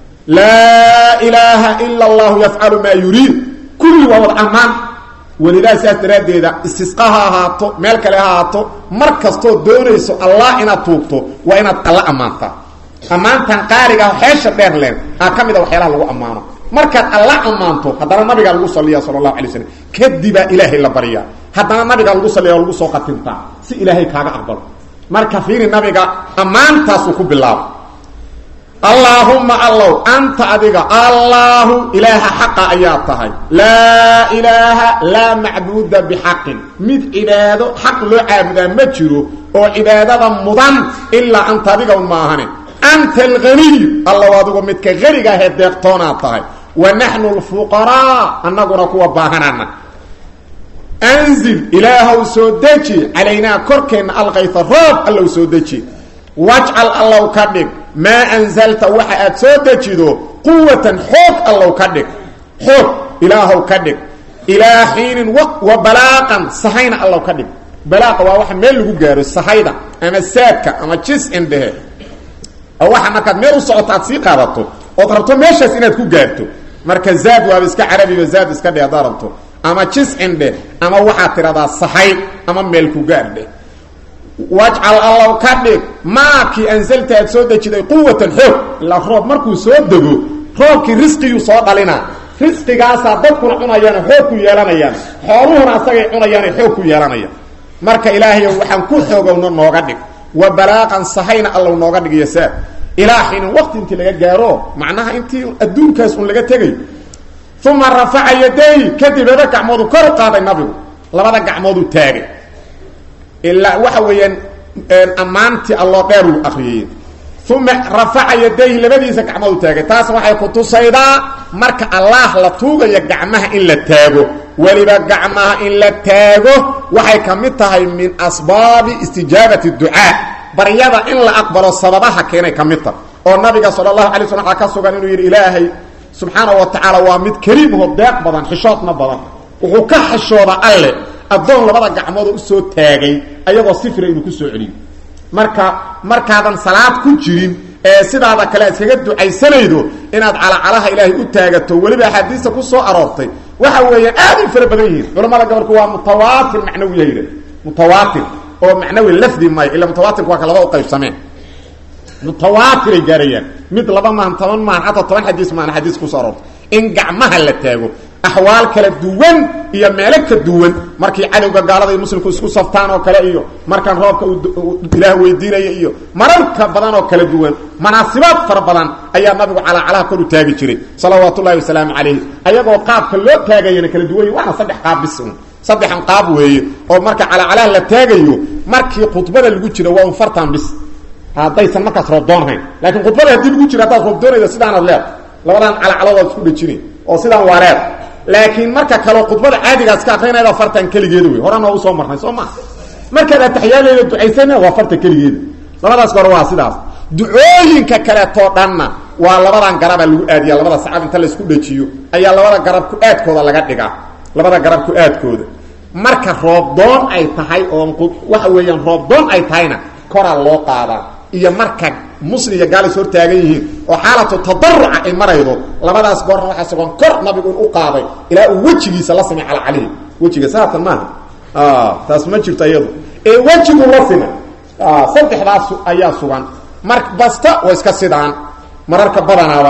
laa ilaaha ila allahu yafcalu maa yuriid kulli waa wad ammaan welidaa saas daraaddeeda istisqa ha ahaato meel kale ha ahaato mar kastoo doonayso allah inaad tuugto waa inaad alla ammaantaa ammaantan qaariga xeesha dheer leen aa ka mida waxyaalaha lagu ammaano markaad alla ammaanto haddana nabigaa lagu saliya sala allahu alay slam kadibaa ilaahay la baryaa haddana nabigaa lagu saliya oo lagu soo qatintaa si ilaahay kaaga aqbalo marka fiiri nabiga ammaantaasuu ku bilaabo allaahumma allow anta adiga allaahu ilaaha xaqa ayaa tahay laa ilaaha laa macbuuda bixaqin mid cibaado xaq loo caabudaa ma jiro oo cibaadada mudan ilaa anta adiga un maahane anta alganiy allow adigu midka haniga ahee deeqtoonaad tahay wa naxnu lfuqaraa annaguna kuwa baahanana anzil ilaahow soo deji calaynaa korkeenna alkayta roob allow soo deji wajcal allow ka dhig maa anzalta waxa aad soo dejido quwatan xoog allow ka dhig xoog ilaahow ka dhig ilaa xiinin wa balaaqan sahayna allow ka dhig balaaqa waa waxa meel lagu gaaro sahayda ama saadka ama jis-in dhehe oo waxa markaad meel u socoto aad sii qaadato ood rabto meeshaas inaad ku gaarto marka zaad waaba iska carabiba zaad iska dheh haddaad rabto ama jis-in dheh ama waxaad tidhahdaa sahay ama meel ku gaar dheh wajcal allow ka dhig maakii ansalta aad soo dejiday quwatan xoog ilaa roob markuu soo dego roobkii risqiyuu soo dhalinaa risqigaasaa dadkuna cunayaano xoog ku yeelanayaan xooluhuna asagay cunayaano xoog ku yeelanayaan marka ilaahayo waxaan ku xoogowno nooga dhig wa balaaqan sahayna allow nooga dhig iyo saad ilaa xiinin waqti intii laga gaaro macnaha intii adduunkaas un laga tegay uma rafaca yaday kadib laba gacmoodu kor u qaaday nabigu labada gacmooduu taagay ilaa waxa weeyaan ammaantii alloo dheer uu akriyay uma rafaca yadayhi labadiisa gacmood u taagay taas waxay ku tusaydaa marka allaah la tuugayo gacmaha in la taago weliba gacmaha in la taago waxay ka mid tahay min asbaabi istijaabati ducaa baryada in la aqbalo sababaha keenay ka mid tahay oo nabiga sala allahu alay slam waxaa ka sugan inuu yidhi ilaahay subxaana wa tacaala waa mid kariimho deeq badan xishoodna badan wuxuu ka xishooda alle addoon labada gacmoodoo usoo taagay ayagoo sifira inuu ku soo celiyo marka markaadan salaad ku jirin ee sidaada kale iskaga ducaysanaydo inaad calacalaha ilaahay u taagato weliba axaadiista ku soo aroortay waxa weeyaan aad u fara badan yihiin culamada gobolku waa mutawaatir macnawi yahayda mutawaatir oo macnawi lafdi maayo ila mutawaatirku waa ka laba u qaybsameen mutawaatiray gaarayaan mid laba maahan toban maahan xataa toban xadiis maahan xadiis kusoo aroortay in gacmaha la taago axwaal kala duwan iyo meelo ka duwan markii cadowga gaalada iyo muslimku isku saftaan oo kale iyo markaan roobka ilaah weydiinaya iyo mararka badan oo kala duwan manaasibaad fara badan ayaa nabigu calaacalaha kor u taagi jiray salawaat ullahi wasalaamu calayh ayagoo qaabka loo taagayana kala duwany waana saddex qaab bis un saddexan qaab weeye oo marka calaacalaha la taagayo markii khudbada lagu jiro waa un fartan bis haddaysan markaas roob doonhayn laakiin khudbada haddii lagu jiro haddaad roob doonayda sidaanaad leed labadaan calacaladood isku dhejinay oo sidaan waareed laakiin marka kaleo khudbada caadigaas ka akrinayda fartan keligeeda wey horena waa usoo marnay soo maa markaad ataxiyaalayda ducaysana waa farta keligeeda labadaas hore waa sidaas ducooyinka kaleetoo dhanna waa labadan garaba lagu aadiya labada sacab inta laisku dhejiyo ayaa labada garab ku-aadkooda laga dhigaa labada garab ku-aadkooda marka roobdoon ay tahay oo waxa weeyaan roobdoon ay tahayna koraa loo qaadaa iyo marka muslim iyo gaalis hortaagan yihiin oo xaalatu tadaruca ay maraydo labadaas goorna waxaa sugan kor nabigu in u qaaday ilaa uu wejigiisa la simay cala calihi wejiga saatan maaha taas ma jirto iyadu ee wejigu la simay saddexdaas ayaa sugan mar basta waa iska sidaan mararka badanaaba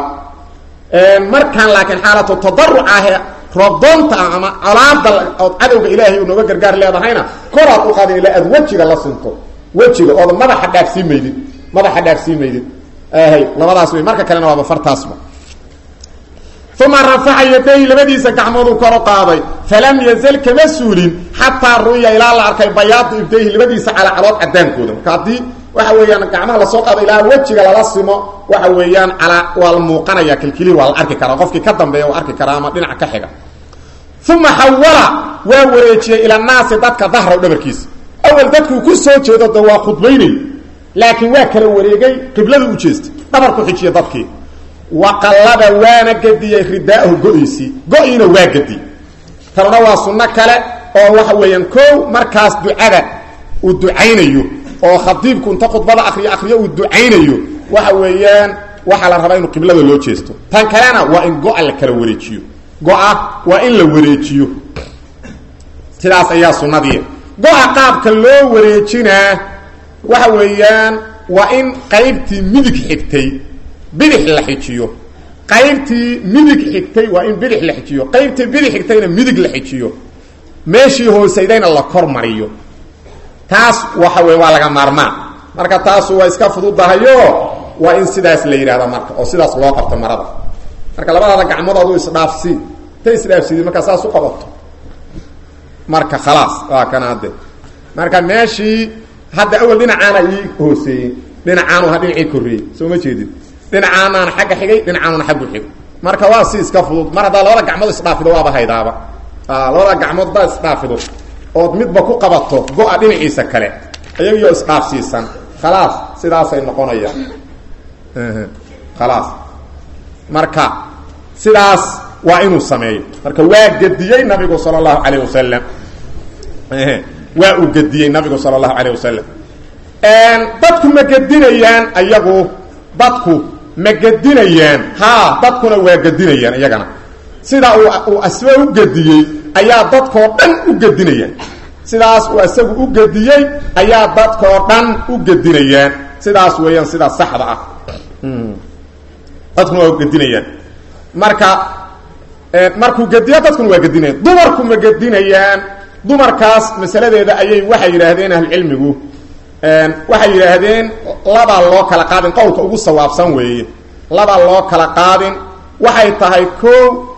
markaan laakiin xaalatu tadaruc ahee roobdoonta ah ama colaada ood cadowga ilaahay nooga gargaar leedahayna koraad u qaadin ilaa aad wejiga la sinto wejiga ooda madaxa dhaafsii maydid madaxa dhaafsii maydid hay labadaas wey marka kalena waaba fartaasba uma rafaca yadayhi labadiisa gacmooduu koro qaaday falam yazal kama suulin xataa ru'ya ilaa la arkay bayaadu ibdayhi labadiisa calacalood cadaankooda marka haddii waxa weeyaan gacmaha lasoo qaado ilaa wejiga lala simo waxa weeyaan calaa waa la muuqanaya kilkilii waa la arki karaa qofkii ka dambeeya waa arki karaa ama dhinaca ka xiga uma xawala waa wareejiyey ila naasi dadka dahraw dhabarkiisa awal dadkuu ku soo jeedo de waa khudbaynay laakiin waa kala wareegay qiblada u jeestay dhabarku xijiya dadkii waqallaba waana gediyey ridaahu go-iisii go-iina waa gediyey tanuna waa sunno kale oo waxa weeyaan kow markaas ducada uu ducaynayo oo khadiibku inta khudbada akriyo akriyo uu ducaynayo waxa weeyaan waxaa la rabaa inuu qiblada loo jeesto tan kalena waa in go-a la kala wareejiyo go-a waa in la wareejiyo sidaas ayaa sunnadii go-a qaabka loo wareejinaa waxa weeyaan waa in qaybtii midig xigtay bidix la xijiyo qaybtii midig xigtay waa in bidix la xijiyo qaybtii bidix xigtayna midig la xijiyo meeshii hoosaydayna la kor mariyo taas waxa wey waa laga maarmaan marka taasu waa iska fududahayo waa in sidaas la yidhahda marka oo sidaas loo qabto marada marka labadaada gacmood adu isdhaafsi ta isdhaafsidi markaa saas u qabato marka khalaas waa kana hadde marka meeshii hadda awal dhinacaana ii hooseeyey dhinacaanu ha dhinacii korreeyey soo ma jeedin dhinacaanaana xagga xigay dhinacaanuna xaggu xig marka waa si iska fudud mar haddaa labada gacmood isdhaafido waaba haydaaba labada gacmood baa isdhaafido ood midba ku qabato go-a dhinaciisa kale ayagiyo isdhaafsiisan khalaas sidaasay noqonayaan khalaas marka sidaas waa inuu sameeyo marka waa gediyey nabigu sala allahu calayh wasalam waa uu gediyey nabigu sala allahu calayh wasalam dadku ma gedinayaan ayagu dadku ma gedinayaan haa dadkuna waa gedinayaan iyagana sida uu uu asba u gediyey ayaa dadkoo dhan u gedinayaan sidaas uu isagu u gediyey ayaa dadkoo dhan u gedinayaan sidaas weeyaan sidaa saxda ah dadkuna waa gedinayaan marka markuu gediyo dadkuna waa gedinayaan dumarku ma gedinayaan dumarkaas masaladeeda ayay waxay yidhaahdeen ahlucilmigu waxay yidhaahdeen labaa loo kala qaadin qowlka ugu sawaabsan weeye labaa loo kala qaadin waxay tahay ko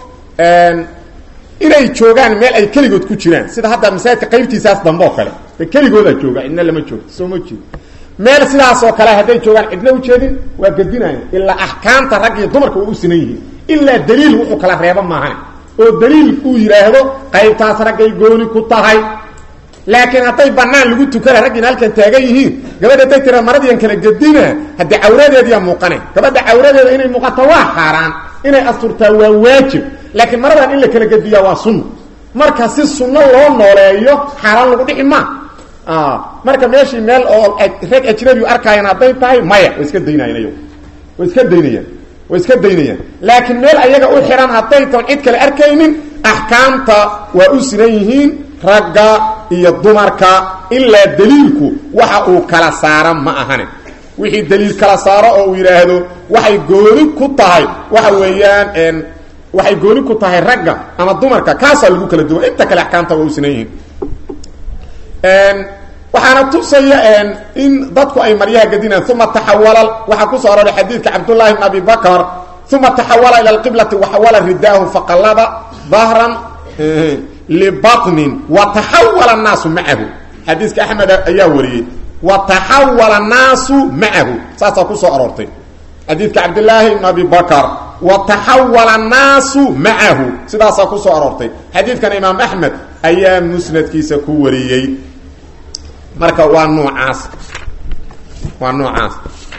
inay joogaan meel ay keligood ku jiraan sida hadda masaajidka qaybtiisaas dambe oo kale de keligoodaa jooga cidna lama joogto soo ma jeedo meel sidaasoo kale hadday joogaan cidna ujeedin waa gedinaya ilaa axkaamta rag iyo dumarka waa u sinan yihiin ilaa daliil wuxuu kala reeba maahane oo daliil uu yidhaahdo qaybtaas raggay gooni ku tahay laakiin hadday banaan lagu tukana raggiina halkan taagan yihiin gabadha hadday tira maradiian kala gedina haddii cawradeediyaa muuqane gabadha cawradeeda inay muuqato waa xaaraan inay asturtaa waa waajib laakiin maradan in la kala gediyaa waa sunna marka si sunno loo nooleeyo xaaraan lagu dhici maa marka meeshii meel oo rag ajnabi arkaayan hadday tahay maya way iska daynayan ayago way iska daynayaan way iska daynayaan laakiin meel ayaga u xihan hadday taon cid kale arkaynin axkaamta waa u sinan yihiin ragga iyo dumarka ilaa daliilku waxa uu kala saara ma ahane wixii daliil kala saaro oo uu yidhaahdo waxay gooni ku tahay waxa weeyaan waxay gooni ku tahay ragga ama dumarka kaasaa lagu kala duwan inta kale axkaamta waa u sinan yihiin waxaana tusaya in dadku ay maryaha gedinaan uma taxawala waxaa kusoo aroray xadiidka cabdullahi bn abi bakr uma taxawala ila lqiblati waxawala ridaahu faqalaba dahran libaطnin wataxawala الnaasu macahu xadiiska axmed ayaa wariyey wataxawala الnaasu macahu saasaa kusoo aroortay xadiidka cabdillaahi bn abi bakr wataxawala الnaasu macahu sidaasaa kusoo aroortay xadiidkan imaam axmed ayaa musnadkiisa ku wariyey marka waa noocaas waa noocaas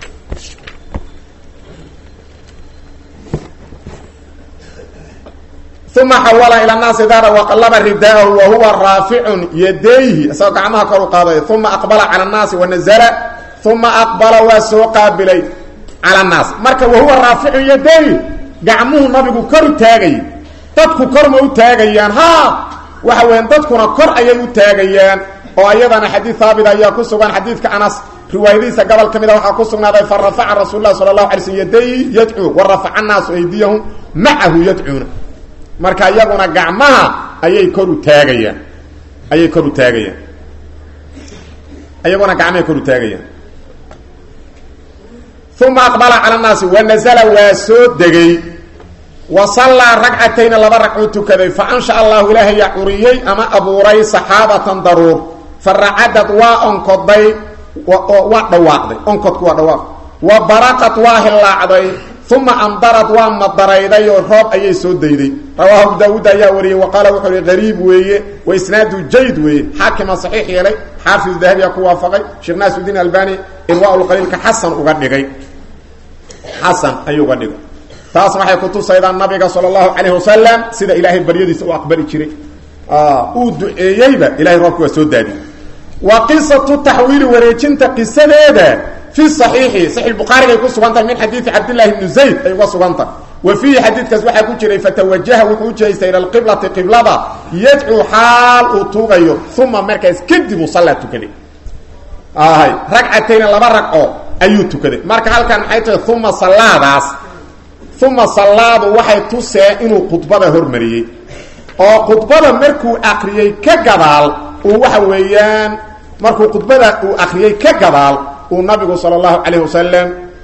uma xawala ila naasi dahra waqalaba ridaahu wa huwa raaficun yadayhi isagoo gacmaha kor u qaaday uma aqbala cala annaasi wanazala uma aqbala waa soo qaabilay cala annaas marka wahuwa raaficun yadayhi gacmuhu nabigu kor u taagayay dadku kor ma u taagayaan ha waxa weyan dadkuna kor ayay u taagayaan oo ayadana xadiid haabit ayaa ku sugan xadiidka anas riwaayadihiisa gobol ka mida waxaa ku sugnaaday fa rafaca rasuul lah sala allahu alay slm yadayhi yadcuu wa rafaca annaasu aydiyahum macahu yadcuuna marka iyaguna gacmaha ayay kor u taagayaan ayay kor u taagayaan iyaguna gacmahay kor u taagayaan uma aqbala cala annaasi wanazala waa soo degay wa sallaa ragcatayna laba ragcuu tukaday fa ansha allahu ilaahayaa curiyey ama abuuray saxaabatan daruur fa racadad waa onkoday waa dhawaaqday onkodku waa dhawaaq wa baraqad waa hillaacday uma amdarad waa madarayday oo roob ayay soo dayday rawaahu abu daawuud ayaa wariyey wa qaala wuxuu hi gariib weeye wa isnaadu jayd weeye xaakima saxiix yeelay xaafid dahabiya ku waafaqay sheekh naasuddiin albani irwaaulqaliilka xasan uga dhigay xasan ayuu uga dhigay taas waxay kutusaydaa nabiga sala allahu calayh wasalam sida ilaahay baryadiisa u aqbali jiray uu duceeyeyba ilahay roobka waa soo daadiyey wa qisatu taxwiili wareejinta qisadeeda fi صaxiixi saxi bukhaarigay ku sugan tahay min xadiidi cabdillahi bni zayd ay uga sugan tahay wa fiihi xadiidkaas waxaa ku jiray fatawajaha wuxuu u jeestay ila alqiblati qiblada yadcuu xaal uu tuugayo uma markaas kadib uu sallaa tukaday hay ragcatayna laba ragco ayuu tukaday marka halkan maxay tahay uma sallaadaas uma sallaadu waxay tusee inuu khudbada hormariyey oo khudbada markuu akriyey ka gadaal uu waxa weeyaan markuu khudbada uu akriyey ka gadaal uu nabigu sal اlahu alayh wasalam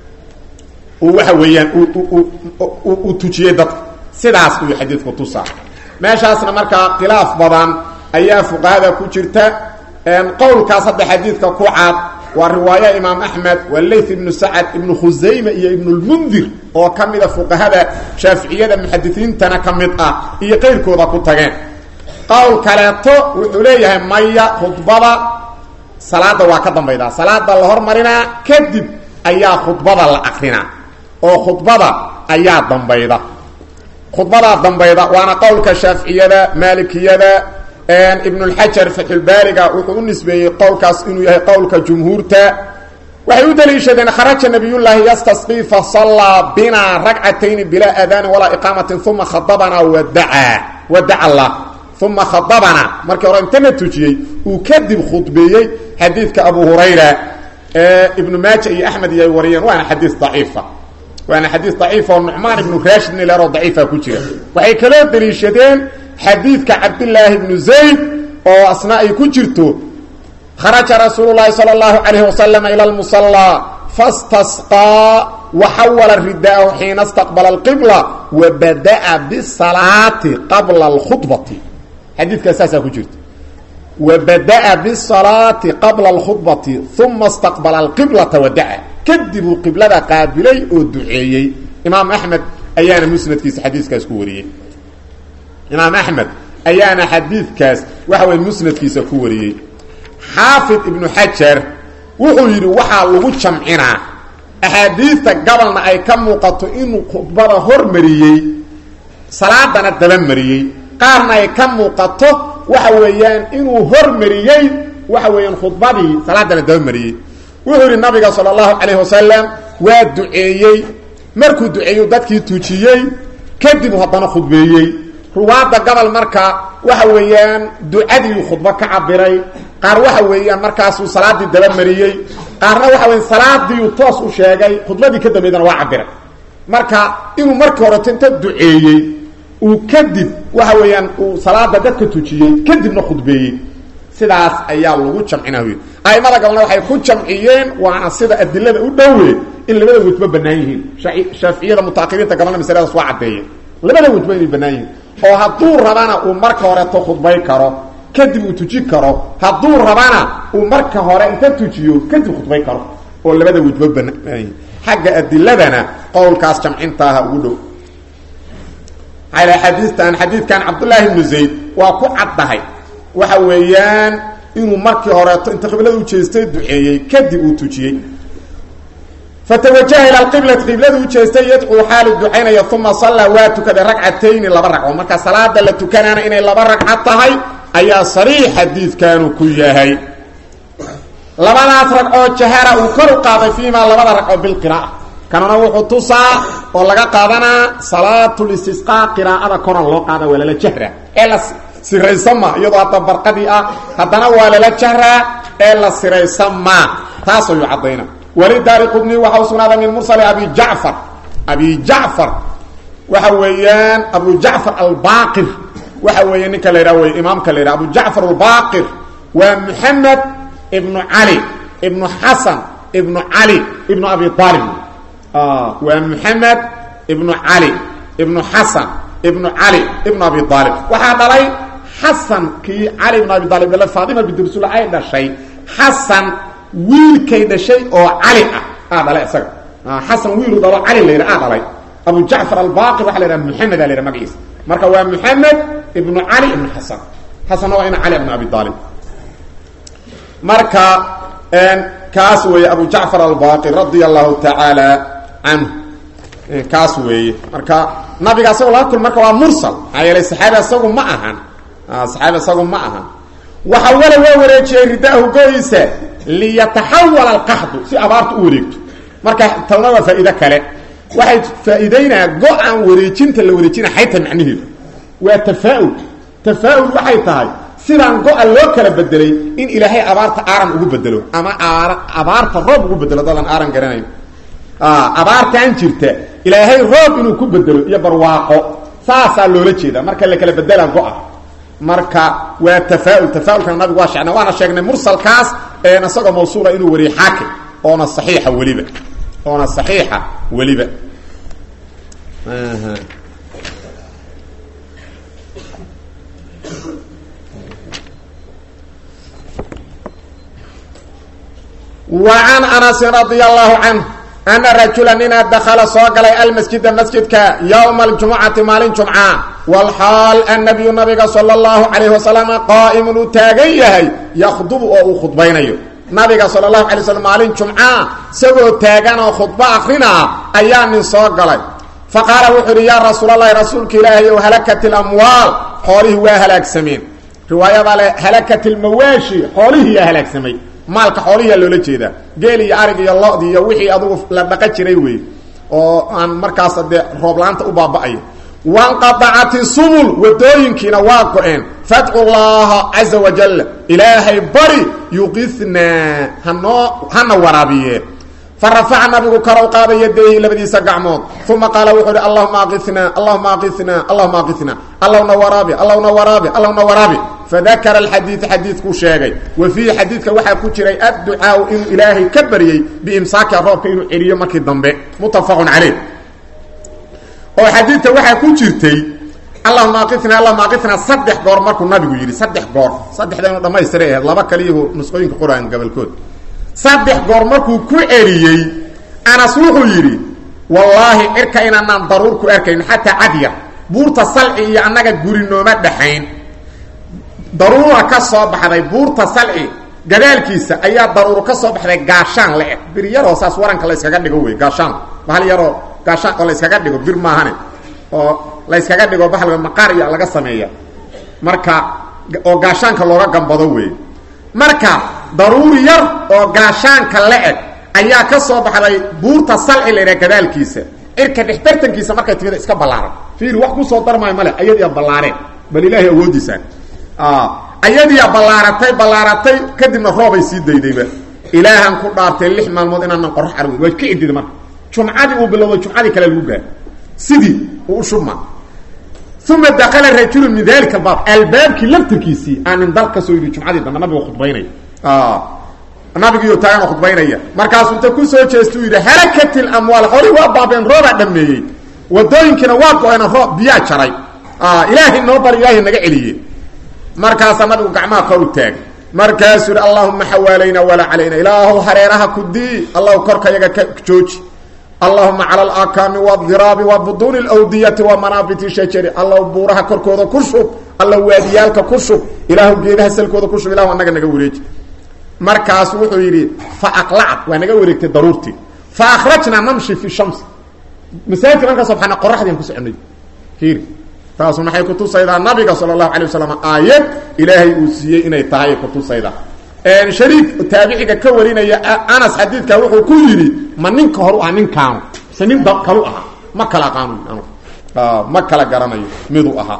uu waxa weeyaan uu tujiyey dadka sidaas uu xadiidku tusaa meeshaasna markaa khilaaf badan ayaa fuqahada ku jirta qowlkaas hadda xadiidka ku cad waa riwaaya imaam axmed waa layth ibnu sacad ibnu khusayma iyo ibnu lmundir oo ka mida fuqahada shaaficiyada muxadisiintana ka mid ah iyo qeyrkooda ku tageen qowl kaleeto wuxuu leeyahay maya khudbada salaada waa ka dambaydaa salaada la hormarinaa kadib ayaa khudbada la akrinaa oo khudbada ayaa dambayda khudbadaa dambayda waana qowlka shaaficiyada maalikiyada ibnulxajar fatxulbaariga wuxuu u nisbeeyey qowlkaas inuu yahay qowlka jumhuurta waxay u daliishadeen kharaja nabiyullaahi yastasqii fasallaa binaa ragcatayni bilaa aadaanin walaa iqaamatin uma khadabanaa wadacaa wadaca allah uma khadabana markii hore intana tujiyey uu kadib khudbeeyey xadiidka abu hurayra ee ibnu maaja iyo axmed iyo ay wariyeen waana xadiis daciifa waana xadiis daciif oo nucmaan ibnu raashid nileroo daciifa ku jira waxay kaloo daliishadeen xadiidka cabdillaahi ibnu zayd oo asna ay ku jirto kharaja rasuulu llaahi sala allahu calayhi wasalam ila lmusallaa fastasqaa waxawala ridaahu xiina istaqbala alqibla wa bada'a bisalaati qabla alkhudbati xadiidkaas saasaa ku jirta wa bada'a bisalaati qabla alkhudbati uma istaqbala alqiblata wadaca kadib uu qiblada qaabilay oo duceeyey imaam axmed ayaana musnadkiisa xadiiskaas ku wariyey imaam axmed ayaana xadiidkaas waxa weye musnadkiisa ku wariyey xaafid ibnu xajar wuxuu yidhi waxaa lagu jamcinaa axaadiista gabalna ay ka muuqato inuu khudbada hormariyey salaadana dabamariyey qaarna ay ka muuqato waxa weeyaan inuu hormariyey waxa weeyaan khudbadii salaadana dabamariyey wuxuu yidhi nabiga sala allahu calayhi wasalam waa duceeyey markuu duceeyu dadkii tujiyey kadib haddana khudbeeyey ruwaadda gobol marka waxa weeyaan ducadiiu khudbo ka cabiray qaar waxa weeyaan markaasuu salaadii dabamariyey qaarna waxa weya salaadiiu toos u sheegay khudbadii ka dambeydana waa cabiray marka inuu markii horeto inta duceeyey uu kadib waxa weeyaan uu salaada dadka tujiyey kadibna khudbeeyey sidaas ayaa lagu jamcina wy aimada gabalna waxay ku jamciyeen waana sida adilada u dhowe in labada wejba bannaan yihiin shaaficiyada mutaakiriinta gabalna masaladaas waa caddeeyeen labada wejba inay bannaan yihiin oo hadduu rabana uu marka horeto khudbay karo kadib uu tuji karo hadduu rabana uu marka hore inta tujiyo kadib khudbay karo oo labada wejba bannaan yihiin xagga adiladana qowlkaas jamcintaaha ugu dhow xadiistan xadiidkan cabdullaahi ibnu zayd waa ku caddahay waxa weeyaan inuu markii horeeto inta qiblada u jeestay duceeyey kadib uu tujiyey fatawajaha ila alqiblati qiblada u jeestay yadcuu xaali ducaynaya uma sallaa waa tukaday ragcatayni laba ragco marka salaada la tukanaana inay laba ragco tahay ayaa sariix xadiidkanu ku yahay labadaas ragcoo jahara uu kor u qaaday fiimaa labada ragco bilqira'a kanuna wuxuu tusaa oo laga qaadanaa salaatulistisqaa qiraa'ada koran loo qaada waa lala jahra ee la siraysama iyadoo hadda barqadii ah haddana waa lala jahraa ee la siraysama taas ayuu caddayna weli daari qudni waxa u sugnaaday min mursali abi jacfar abi jacfar waxa weeyaan abu jacfar albaqir waxa weeye ninka la yidhaha wey imaamka la yidhaha abu jacfar albaqir waa moxamed ibnu cali ibnu xasan ibnu cali ibnu abi aalib waa moxamed ibnu cali ibnu xasan ibnu cali ibnu abi aalib waxaa dhalay xasankii cali ibnu abi aalib dhale faatima bidursul ay dhashay xasan wiilkay dhashay oo cali ah aa dhalay isaga xasan wiilu dhalo cali la yidha aa dhalay abu jacfar albaqir waxa la yidhaha muxamed a la yidhaha magaciisa marka waa muxamed ibnu cali ibnu xasan xasanna waa ina cali ibnu abi aalib marka kaas weeye abu jacfar albaqir radia allahu tacaala canhu kaas weeye marka nabiga asagoo laga kul marka waa mursal maxaa yeelay saxaabi asagu ma ahan saxaabi asagu ma ahan waxa wala waa wareejiyey ridaahu go-iisa liyataxawala alqaxdu si abaartu u wareegto marka talna waa faa'iide kale waxay faa'iideynaa go-aan wareejinta la wareejina xayta macnaheedu waa tafaa-ul tafaa-ul waxay tahay sidaan go-a loo kala bedelay in ilaahay abaarta aaran ugu bedelo ama abaarta roob ugu bedelo dadaan aaran garanayn abaartaan jirta ilaahay roob inuu ku bedelo iyo barwaaqo saasaa loola jeeda marka la kala bedelaa go-a marka waa tafaa-ul tafaaulkana nabigu waa sheegnay waana sheegnay mursalkaas isagoo mawsuula inuu wariye xaakim oona saxiixa weliba oona saxiixa weliba وعن أنس رضي الله عنه أن رجuلا nina dkل soo galay almasجida masjidka yومa الجuمcati maalin جuمca والxaal النبiyu nabiga slى الlaهu عaليه وaسلم qاaئm uu taagan yahay ykdb oo uu khudbaynayo nabiga salى الlaهu عaليه وsلم maalin جuمca isagoo taagan oo khudbo akrinaa ayaa nin soo galay faqaala wuxuu uhi ya rasuul الlahi rasuulka ilaahay ow halakt الأmwaal xoolihii waa halaagsameen riwaayada le halakt الmawaashi xoolihiiyaa halaagsamay maalka xoolihiyaa loola jeedaa geel iyo arig iyo lodi iyo wixii adugu la dhaqan jiray wey oo aan markaas dee roob-la-aanta u baaba-ayo wanqadacati subul wadooyinkiina waa go-een fadcu llaha caza wajal ilaahay bari yuqinaa hanoo hana waraabiye farafaca nabigu kor u qaaday yadayhi labadiisa gacmood uma qaala wuxuu uhi allahuma aqinaa allahuma aqinaa allahuma aqinaa allahna waraabi allahna waraabi allahna waraabi fadakara alxadiida xadiidkuu sheegay wa fiihi xadiidka waxaa ku jiray adducaau inuu ilaahay ka baryey biimsaaka roobka inuu celiyo markii dambe muttafaqun caleyh oo xadiidka waxaa ku jirtay allahuma aqinaa allahuma aqinaa saddex goor markuu nabigu yidhi saddex goor saddexda inu dhamaystiray ahayd laba kaliyahu nusqooyinka qur-aan gabolkood saddex goor markuu ku celiyey anas wuxuu yidhi wallaahi cirka inaanaan daruur ku arkayn xataa cadyar buurta salci iyo annaga guri nooma dhaxayn daruura ka soo baxday buurta salci gadaalkiisa ayaa daruuro ka soo baxday gaashaan le-eg bir yaroo saas waranka la yskaga dhigo wey gaashaan bahal yaroo gaashaan oo la yskaga dhigo bir maahane oo la yskaga dhigo bahalka maqaar iyo laga sameeya marka oo gaashaanka looga gambado wey marka daruuri yar oo gaashaanka la-eg ayaa ka soo baxday buurta salci la yidhaha gadaalkiisa cirka dhexbartankiisa markay timida iska ballaaran fiiri wax kusoo darmaayo male ayadiia ballaareen bal ilaahay awoodiisaan ayadiia ballaaratay ballaaratay kadibna roobay sii daydayba ilaahan ku dhaartay lix maalmood inaanan qorax arwin waa ka cidida marka jumcadii uu bilowday jumcadii kale lagu gaaro sidii uu u shubma uma dakala rajulu min dalika albaab albaabkii laftirkiisii aanin dal ka soo yidhi jumcadii dambe nabiga khudbaynaya nabigiiyo taagan khudbaynaya markaasuu inta ku soo jeesta u yidhi halakat lamwaal xoolii waa baabeen roobaa dhameeyey wadooyinkiina waa go-een roob biyaa jaray ilaahay noo bar ilaahay naga celiye markaasaa nabigu gacmaha kor u taagay markaasuu yidhi allahuma xawaalayna walaa calayna ilaahu hareeraha ku dii allahu korka yaga ka jooji allahuma cala alakaami wadiraabi wa buduuni lwdiyati wa manaabiti shajari allahu buuraha korkooda ku shub allahu waadiyaalka ku shub ilaahu geedaha salkooda ku shub ilahu anaga naga wareeji markaasu wuxuu yidhi fa aqlacat waa naga wareegtay daruurtii fa akhrajnaa namshi fi shams masaajidka markaa soo baxna qoraxdian ku soconay fiiri taasu maxay kutusaydaa nabiga sala allahu alay wasalam aayad ilaahay uu siiyey inay tahay ay kutusaydaa shariik taabiciga ka warinaya anas xadiidka wuxuu ku yidhi ma ninka horu ah ninkaanu mise nin kalu ahaa ma kala aqaano ma kala garanayo miduu ahaa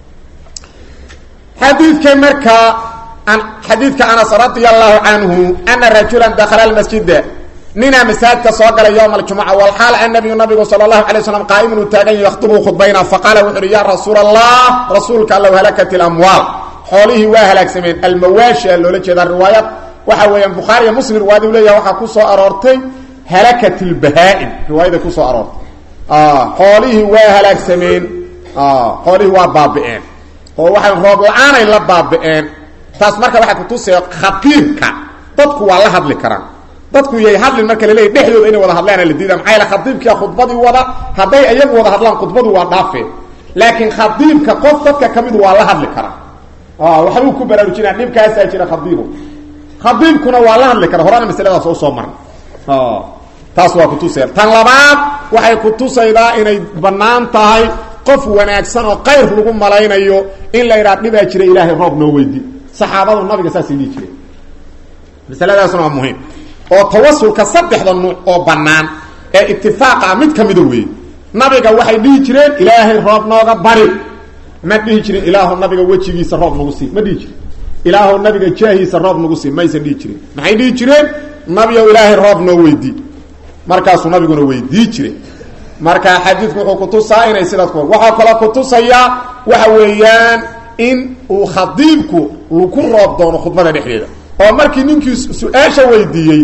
xadiidka markaa xadiidka anas radia allahu canhu ana rajula dakala almasjida ninaa masaajidka soo galay yowma aljumuca walxaal annabiyu nabigu sala allahu alay slam qaa'imun uu taagan yakhdubu khudbayna faqaala wuxu uhi ya rasuula allah rasuulka allow halakat ilamwaal xoolihii waa halaagsameen almawaashi a loola jeedaa riwaayad waxa weeyaan bukhaari iyo muslim riwaayada u leeyaha waxaa ku soo aroortay halakat lbahaa-im riwaayada kusoo aroortay xoolihii waa halaagsameen xoolihii waa baabi'een oo waxay roob la-aanay la baabi'een taas marka waxay kutusaya khatiibka dadku waa la hadli karaan dadku yay hadlin marka laleeyahy dhexdooda inay wada hadlaana la diida maxaa yaele khadiibkia khudbadii wada hadday iyagu wada hadlaan khudbadu waa dhaafeen laakiin khadiibka qof dadka ka midu waa la hadli karaa waxbuu ku baraarujinaa dhibkaasaa jira khadiibu khadiibkuna waa la hadli kara horena masaladaas oo soo marna taas waa kutusaya tan labaad waxay kutusaydaa inay bannaan tahay qof wanaagsan oo qayr lagu malaynayo in la idhaha dhibaa jira ilaahay roob noo weydi saxaabadu nabiga saasay dhihi jireen masaladaasna waa muhiim oo tawasulka saddexda nuuc oo bannaan ee itifaaqa ah mid ka mida weeye nabiga waxay dhihi jireen ilaahay roob nooga bari ma dhihi jirin ilaahu nabiga wejigiisa roob nagu sii ma dhihi jirin ilaahu nabiga jaahiisa roob nagu sii maysan dhihi jirin maxay dhihi jireen nabigow ilaahay roob noo weydii markaasuu nabiguna weydii jire marka xadiidku wuxuu kutusaa inay sidaas ku waxaa kaloo kutusayaa waxa weeyaan in uu khadiibku laku roob doono khudbada dhexdeeda oo markii ninkii su-aasha weydiiyey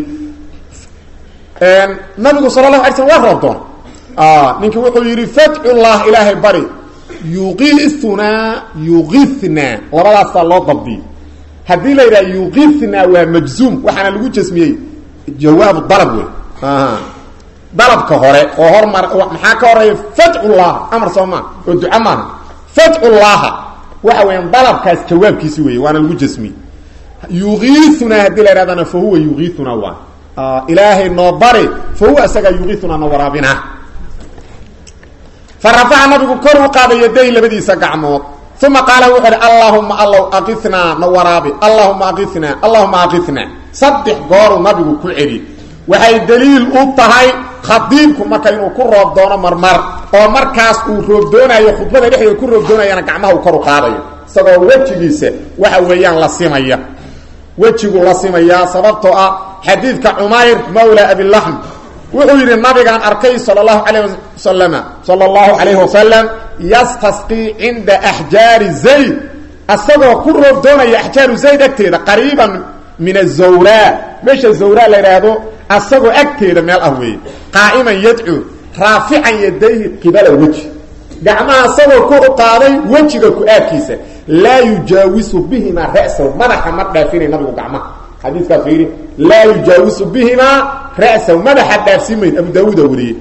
nabigu sala lahu alay slm waa roob doona ninkii wuxuu yidhi fatxullah ilaahay bari yuqiunaa yuqinaa labadaasaa loo dabdiyey haddii la yidhaha yuqinaa waa majzuum waxaana lagu jasmiyey jawaabu dalab wey dalabka hore oo hormar maxaa ka horeeya fatxullah amar soo maa oo duca maaha fatxullaha waxa weeyaan dalabkaas jawaabkiisi weeye waana lagu jasmiyey yuqiiunaa haddii la yhahdana fa huwa yuqiiunaa waa ilaahay noo bari fa huwa isagaa yuqiiunaa na waraabinaa fa rafaca nabigu kor u qaaday yaday labadiisa gacmood uma qaala wuxuu uhi allahuma allow aqinaa na waraabi allahuma aqinaa allahuma aqinaa saddex gooru nabigu ku celi waxay daliil u tahay khadiibku marka inuu ku roob doono marmar oo markaas uu roobdoonayo khudbada dhexdeeda ku roobdoonayana gacmaha uu kor u qaadayo isagoo wejigiisa waxa weeyaan la simaya wejigu la simayaa sababtoo ah xadiidka cumayr mawla abilaxm wuxuu yidhi nabigaan arkay sal اlahu alayh wasalama sala اllahu calayhi wasalam yastasqii cinda axjaari zayd isagoo ku roobdoonaya axjaaru zayd agteeda qariiban min azawraa meesha zawraa la yidhaahdo asagoo agteeda meel ah weeye qaa'iman yadcuu raafican yadayhi qibala weji gacmaha asagoo kor u qaaday wejiga ku-aadkiisa laa yujaawisu bihimaa ra'sahu madaxa ma dhaafinay nabigu gacmaha xadiiskaas fiiri laa yujaawisu bihimaa ra'sahu madaxa dhaafsiin mayd abu daawuuda wariyey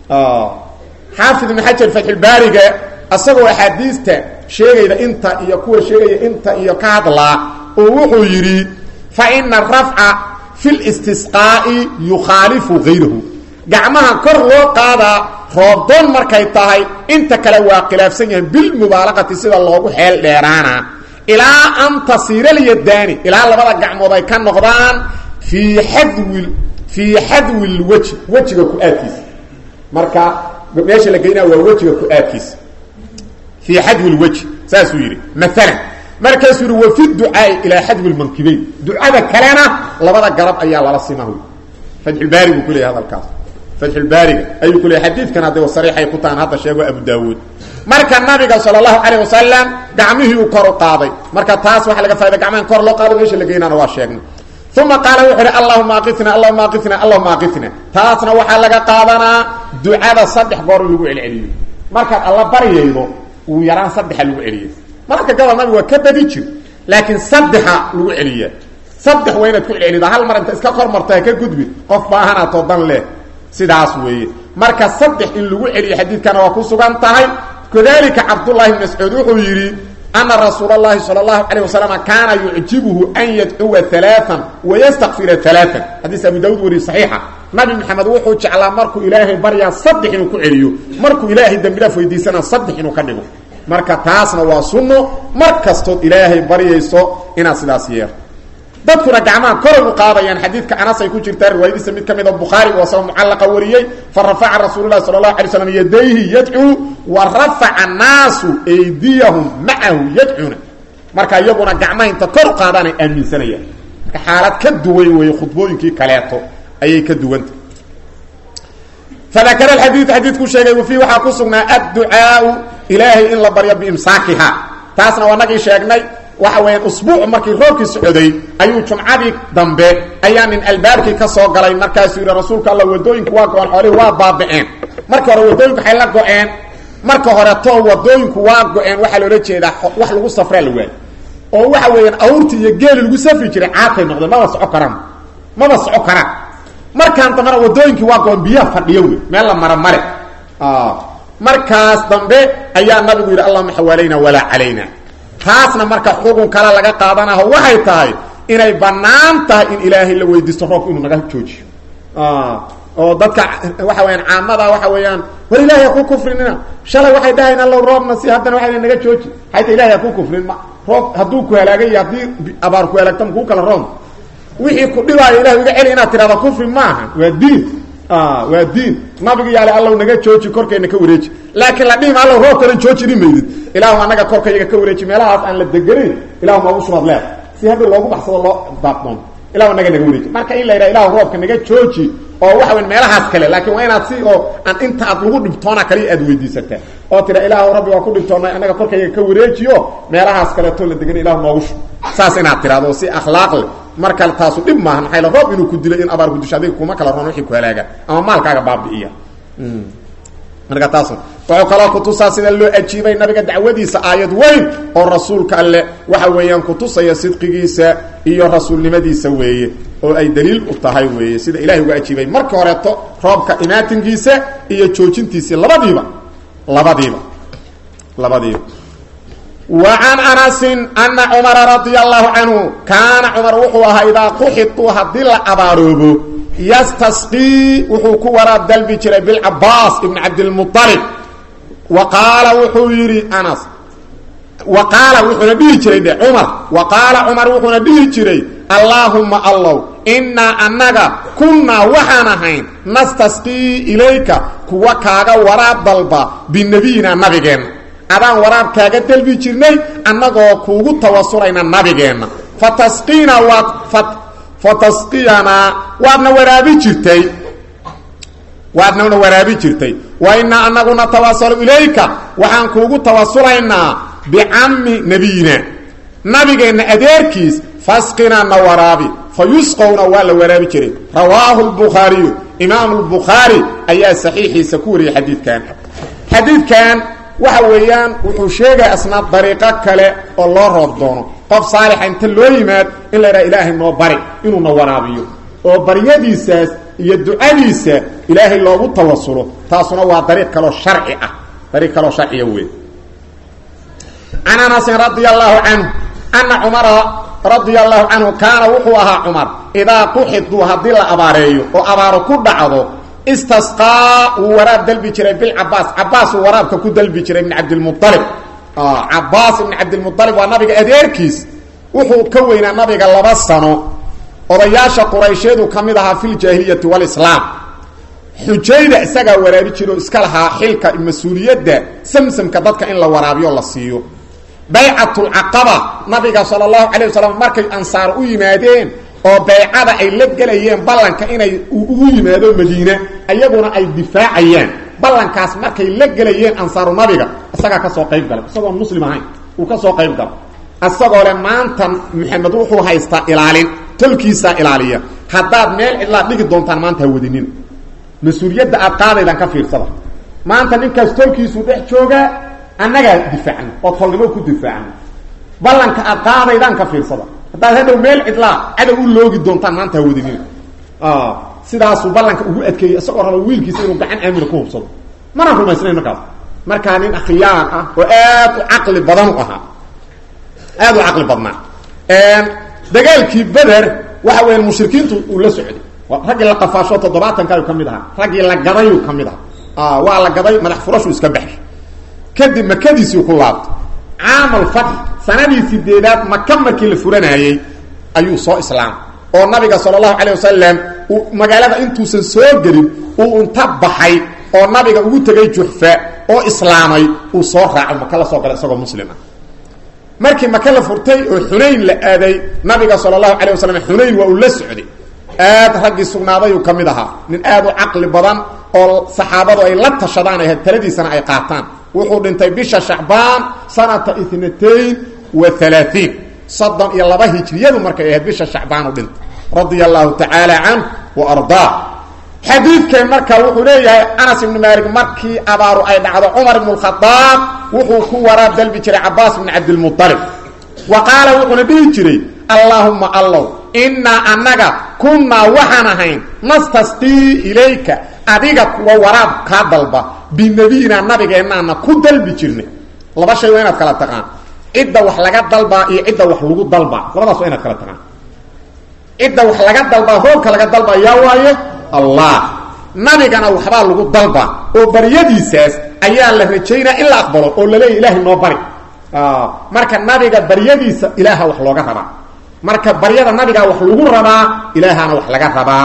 xaafid ibn xajar fatxulbaariga asagoo axaadiista sheegayda inta iyo kuwa sheegaya inta iyo ka hadlaa oo wuxuu yidhi fa ina rafca fi listisqaa'i yukhaalifu gayrahu gacmaha kor loo qaadaa roobdoon markay tahay inta kale waa khilaafsan yahay bilmubaalaqati sida loogu xeel dheeraana ilaa an tasiira lyadaani ilaa labada gacmood ay ka noqdaan fii xadwi fii xadwi lweji wejiga ku-aadkiisa marka meesha la geynaa waa wejiga ku-aadkiisa fii xadwi lweji saasuu yidhi maalan markaasuu yihi wa fi ducaai ilaa xadwi lmankibeyn ducada kalena labada garab ayaa lala simahu fatxulbaari buu ku leeyahy hadalkaas fatxulbaariga ayuu ku leeyay xadiidkan hadda sariixay ku tahan hadda sheego abu daawuud marka nabiga sala allahu calayh wasalam gacmihii uu kor u qaaday marka taas waxaa laga faida gacmahan kor loo qaado meesha la geynaana waa sheegnay uma qaala wuxuu uhi allahuma aqitna allahuma aqitna allahuma aqitna taasna waxaa laga qaadanaa ducada saddex goor in lagu celceliyo markaad alla baryaydo uu yaraan saddexa lagu celiyo mararka gabal nabigu waa ka badi jir laakiin saddexa lagu celiyaa saddex waa inaad ku celcelidaa hal mar inta iska kor marto ha ka gudbi qof baahanaatoo dan leh sidaas weeye marka saddex in lagu celiyo xadiidkana waa ku sugan tahay kadalika cabdullahi bn mascuud wuxuu yidhi ana rasuul اlahi salى اlahu alيه waslm kaana yucjibuhu an yadcuwa ثaلaaثa wayastakfira ثaلaaثa xadiis abu daud wariye صaxiixa nabi maxamed wuxuu jeclaa markuu ilaahay baryaa saddex inuu ku celiyo markuu ilaahay dembi dhaaf weydiisana saddex inuu ka dhigo marka taasna waa sunno mar kastood ilaahay baryayso inaad sidaas yeer dadkuna gacmaha koray u qaadayaan xadiidka anas ay ku jirtaa riwaayadiisa mid ka mida bukhaari oo asagoo mucallaqa wariyey fa rafaca rasuulu lahi sala allahu alay slam yadayhi yadcuu wa rafaca annaasu aydiyahum macahu yadcuuna marka iyaguna gacmaha inta kor u qaadaanay aaminsanayaan marka xaalad ka duwan weeye khudbooyinkii kaleeto ayay ka duwanta fadakara alxadiid xadiidkuu sheegay wafii waxaa ku sugnaa adducaau ilaahay in la baryo biimsaakiha taasna waa nagii sheegnay waxa weeyaan usbuuc markii roobkii socday ayuu jumcadii dambe ayaa nin albaabkii ka soo galay markaasuu yidhi rasuulka alla wadooyinku waa go-an xoolihii waa baaba'een marka hore wadooyinku waxay la go-een marka horeto wadooyinku waa go-een waxaa loola jeedaa wax lagu safraa la waayo oo waxa weeyaan awrti iyo geeli lagu safri jiray caatay noqdeen maba soco karaan maba soco karaan markaan dambena wadooyinkii waa go-een biyaha fadhiyo wey meel la mara mare markaas dambe ayaa nabigu yidhi allahuma xawaalayna walaa calayna taasna marka xugun kale laga qaadanaho waxay tahay inay banaan tahay in ilaahay la weydiisto roobka inuu naga joojiyo oo dadka waxa weyaan caamada waxa weeyaan war ilahay ha ku kufrinina shalay waxay dhahayn allow roobna si haddana waxay naga jooji hayta ilahay ha ku kufrin ma roob hadduu ku halaagay iyo haddii abaar ku halaagta makuu kala room wixii ku dhibaayo ilahay iga celi inaad tirahda kufri maaha waa diin waa diin nabiga yaale allow naga jooji korkayna ka wareeji laakiin la dhihima allow roobkana joojini maydid ilaahu anaga korkayaga ka wareeji meelahaas aan la deganayn ilahu noogu shubaad leer si hadda loogu baxsado loo daaqdoon ilahu naga naga wareeji marka in la yidhaha ilahu roobka naga jooji oo waxa weyn meelahaas kale laakiin waa inaad si oo aan inta aad lagu dhibtoona kaliya aad weydiisataa oo tira ilaahu rabbi waa ku dhibtoonay anaga korkayaga ka wareejiyo meelahaas kaleetoo la degan ilahu noogu shub saas inaad tirahdo si akhlaaq leh markale taasu dhib maaha maxay la roob inuu ku dilay in abaar ku disho adiga kuma kala roon wixii ku halaaga ama maalkaaga baabi'iya marka taas wuxuu kaloo kutusaa sida loo ajiibay nabiga dacwadiisa aayad weyn oo rasuulka alle waxa weeyaan kutusaya sidqigiisa iyo rasuulnimadiisa weeye oo ay daliil u tahay weeye sida ilahay uga ajiibay marka horeeto roobka imaatinkiisa iyo joojintiisii labadiiba labadiiba labadiiba wa can anasin ana cumara radia allahu canhu kaana cumar wuxuu ahaa idaa quxituu haddii la abaaroobo yastasqii wuxuu ku waraab dalbi jiray bilcabaas ibn cabdilmualib wa qaala wuxuu yidhi anas wa qaala wuxuuna dhihi jiray dhe cumar wa qaala cumar wuxuuna dhihi jiray allaahumma allow innaa annaga kunnaa waxaan ahayn nastasqii ilayka kuwa kaaga waraab dalba binebiyina nabigeenna adaan waraab kaaga dalbi jirnay annagoo kuugu tawasulayna nabigeenna fa tasqiina waad fatasqiyanaa waadna waraabi jirtay waadnana waraabi jirtay wa innaa anaguna tawasalu ilayka waxaan kuugu tawasulaynaa bicammi nebiyina nabigeenna adeerkiis fasqinaa na waraabi fa yusqowna waa la waraabi jiray rawaahu lbukhaariyu imaamu lbukhaari ayaa saxiixiisa ku wariyay xadiidkan xadiidkan waxa weeyaan wuxuu sheegaya asna dariiqo kale oo loo roob doono qof saalixa inta loo yimaad in la idhaha ilaahay noo bari inuuna waraabiyo oo baryadiisaas iyo ducadiisa ilaahay loogu tawasulo taasuna waa dariiq kaloo sharci ah dariiq kaloo sharciya wey can anasin radia allahu canhu ana cumara radia allahu canhu kaana wuxuu ahaa cumar idaa quxiduu haddii la abaareeyo oo abaaro ku dhacdo istasqaa wuu waraab dalbi jiray bilcabaas cabaas uu waraabka ku dalbi jiray ibn cabdilmualib cabaas ibn cabdilmualib waa nabiga adeerkiis wuxuu ka weynaa nabiga laba sano odayaasha quraysheedu ka mid ahaa fi ljaahiliyati walislaam xujayda isagaa waraabi jira oo iska lahaa xilka mas-uuliyadda samsamka dadka in la waraabiyo la siiyo baycatulcaqaba nabiga sala allahu calayh wasalam markay ansaar u yimaadeen oo baycada ay la gelayeen ballanka inay ugu yimaado madiine ayaguna ay difaacayaan ballankaas markay la gelayeen ansaaru nabiga isagaa kasoo qayb galay isagoon muslim ahayn uu kasoo qayb galo isagoo le maanta maxamed wuxuu haystaa ilaalin tolkiisaa ilaaliya haddaad meel cidlaad dhigi doontaan maanta ha wadinina mas-uuliyadda aad qaadaydaan ka fiirsada maanta ninkaas tolkiisuu dhex joogaa annagaa difaacno oo tolnimo ku difaacno ballanka aad qaadaydaan ka fiirsada haddaad hadhow meel cidlaa cadow u loogi doontaan maanta ha wadinina sidaasuu ballanka ugu adkeeyey isagoo raba wiilkiisa inuu gacan aamina ku hubsado mana rumaysnayn markaas markaa nin akhyaan ah oo aad u caqli badan u ahaa aad u caqli badnaa dagaalkii beder waxa weya mushrikiintu uu la socday raggii la qafaasho toddobaatankaayuu ka mid ahaa raggii la gadayuu ka mid ahaa waa la gaday madax furashuu iska baxshay kadib makadiisii ku laabtay caamal fatx sanadii sideedaad maka markii la furanaayey ayuu soo islaamay oo nabiga sala allahu calay wasalam uu magaalada intuusan soo gelin uu inta baxay oo nabiga ugu tegay juxfa oo islaamay uu soo raaco maka la soo galay isagoo muslim ah markii maka la furtay oo xunayn la aaday nabiga sala allahu calay wasalam xunayn waa uu la socday aad raggii sugnaadayuu ka mid ahaa nin aad u caqli badan oo saxaabadu ay la tashadaan ay taladiisana ay qaataan wuxuu dhintay bisha shacbaan sanata itnatayn wa halaaثiin soddon iyo laba hijriyadu markay ahayd bisha shacbaan u dhintay radia allahu tacaala canh wa ardaa xadiidkan marka wuxuu leeyahay anas ibnu maalik markii abaaru ay dhacdo cumar ibnu lkhadaab wuxuu ku waraab dalbi jiray cabaas bn cabdilmualib wa qaala wuxuuna dhihi jiray allaahumma allow innaa annaga kunnaa waxaan ahayn nastasqii ilayka adiga kuwa waraab kaa dalba binebiyina nabigeennaana ku dalbi jirnay laba shay waa inaad kala taqaan cidda wax laga dalbaa iyo cidda wax lagu dalbaa labadaas waa inaad kala taqaan cidda wax laga dalbaa roobka laga dalbaa yaa waaye allah nabigana waxbaa lagu dalba oo baryadiisaas ayaa la rajaynaa in la aqbalo oo laleeya ilaahay noo bari marka nabiga baryadiisa ilaaha wax looga rabaa marka baryada nabigaa wax lagu rabaa ilaahana wax laga rabaa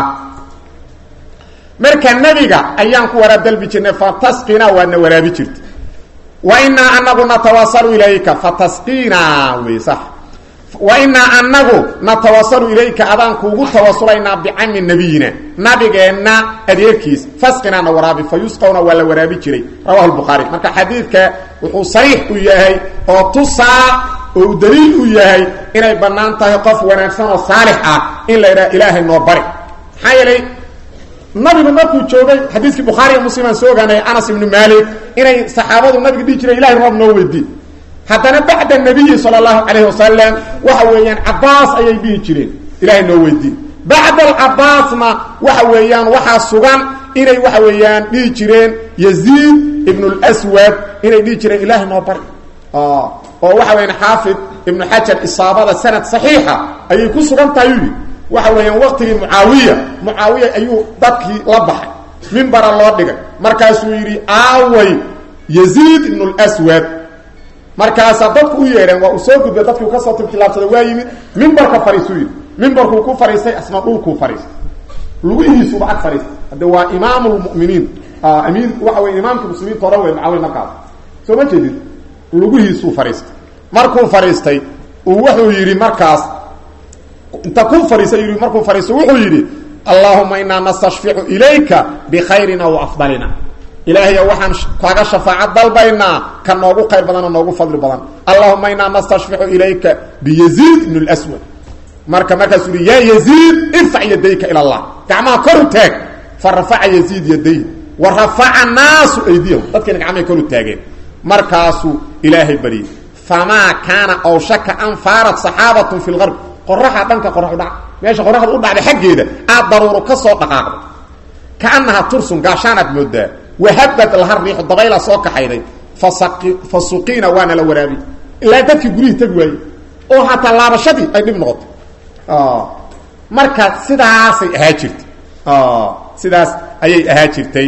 marka nabiga ayaan ku waraab dalbi jirnay fatasqina waadna waraabi jirta wa inaa anagu natawasalu ilayka fatasqina wey sax wa inaa anagu natawasalu ilayka adaan kuugu tawasulaynaa bicami nabiyina nabigeenna adeerkiis fasqinaana waraabi fa yusqawna waa la waraabi jiray rawahu lbukhaari marka xadiidka wuxuu sariix u yahay oo tusaa oo u daliil u yahay inay bannaan tahay qof wanaagsan oo saalix ah in la idhaha ilaahay noo bari maxaa yeelay nabigu markuu joogay xadiiskii bukhaariga muslimaan soo ogaanay anas ibnu maalik inay saxaabadu nabiga dhihi jireen ilahay roob noo weydii haddana bacda nabiyi sala allahu calayhi wasalam waxa weeyaan cabaas ayay dhihi jireen ilahay noo weydii bacda alcabaasna waxa weeyaan waxaa sugan inay waxa weeyaan dhihi jireen yaziid ibnu lswad inay dhihi jireen ilahay noo bari oo waxa weyaan xaafid ibnu xajar isaabada sanad saxiixa ayay ku sugan tahay yidhi waxa weeyaan waqtigii mucaawiya mucaawiya ayuu dadkii la baxay mimbara loo dhigay markaasuu yidhi aaway yaziid ibnu lswad markaasaa dadku u yeedheen waa uu soo gudbay dadkii u kasoo tiltilaabsaday waa yimid mimbarka fariisuu yidhi mimbarkuu ku fariistay asna dhulkuu fariistay lugihiisuba ag fariistay hadde waa imaam lmuminiin amiir waxa wey imaamka muslimiinta odhan wey mucaawiya markaas soo ma jeedid lugihiisuu fariistay markuu fariistay uu wuxuu yidhi markaas inta ku fariisa yidhi markuu fariisto wuxuu yidhi allaahuma inaa nastashficu ilayka bikhayrina wa afdalina ilaahayo waxaan kaaga shafaaca dalbaynaa ka noogu qayr badan oo noogu fadli badan allahuma inaa nastashficu ilayka biyaziid ibn lswad marka markaasuu yihi yaa yaziid irfac yadayka ila allah gacmaha koru taag fa rafaca yaziid yaday wa rafaca naasu aydiyahum dadkiina gacmahay koru taageen markaasuu ilaahay baryey famaa kaana awshaka an faarat saxaabatun fi lgarb qoraxa dhanka qorax udhac meesha qoraxda u dhacday xaggeeda aad daruuro ka soo dhaqaaqday kaanaha tursun gaashaanaad moodaa wahabad laha riixu dabayla soo kaxayday fa suqiina waana la waraabiy ilaa dadkii gurihii tegi waayey oo hataa laabashadii ay dhib noqotay marka sidaasay ahaa jirtay sidaas ayay ahaa jirtay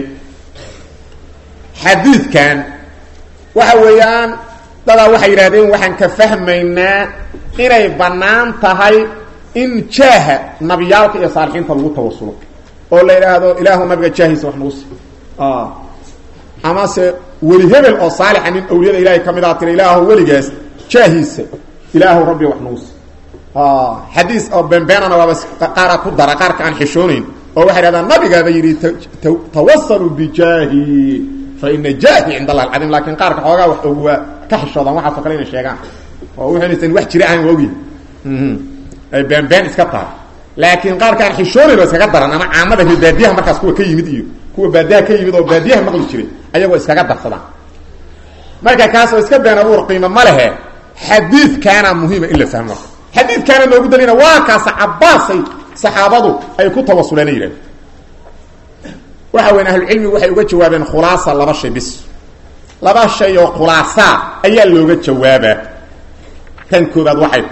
xadiidkan waxa weeyaan dadaa waxay yidhahdeen waxaan ka fahmaynaa inay bannaan tahay in jaaha nabiyaalka iyo saalixiinta lagu tawasulo oo la yidhaahdo ilaahu nabiga jaahiisa wax nagu si amase weli hebel oo saalixa nin awliyada ilahay ka mid a tira ilaahu weligaas jaahiisa ilaahu rabbi wax nagu si xadiis oo beenbeenana waaba qaara ku dara qaarka aan xishoonayn oo waxay dhahdaan nabigaaba yidhi tawasaluu bijaahi fa ina jaahi cind allah alcadiim laakiin qaarka xoogaa wax ogwaa ka xishoodaan waxaaso kale inay sheegaan oo wuxuunaysan wax jira ahan waogi ay beenbeen iska tahay laakiin qaarkaan xishoonayn oo iskaga daran ama caamada reer baadiyaha markaas kuwa ka yimid iyo kuwa baadiyaha ka yimid oo baadiyaha maqli jiray ayagoo iskaga darsadaan marka kaas oo iska been abuur qiimo ma lehe xadiidkaana muhiima in la fahmo xadiidkaana noogu dalina waa kaasa cabaasay saxaabadu ay ku tawasuleen yidhahden waxa weyn ahlucilmigu waxay uga jawaabeen khulaasa laba shay bis laba shay oo khulaasaa ayaa looga jawaabaa kan koobaad waxay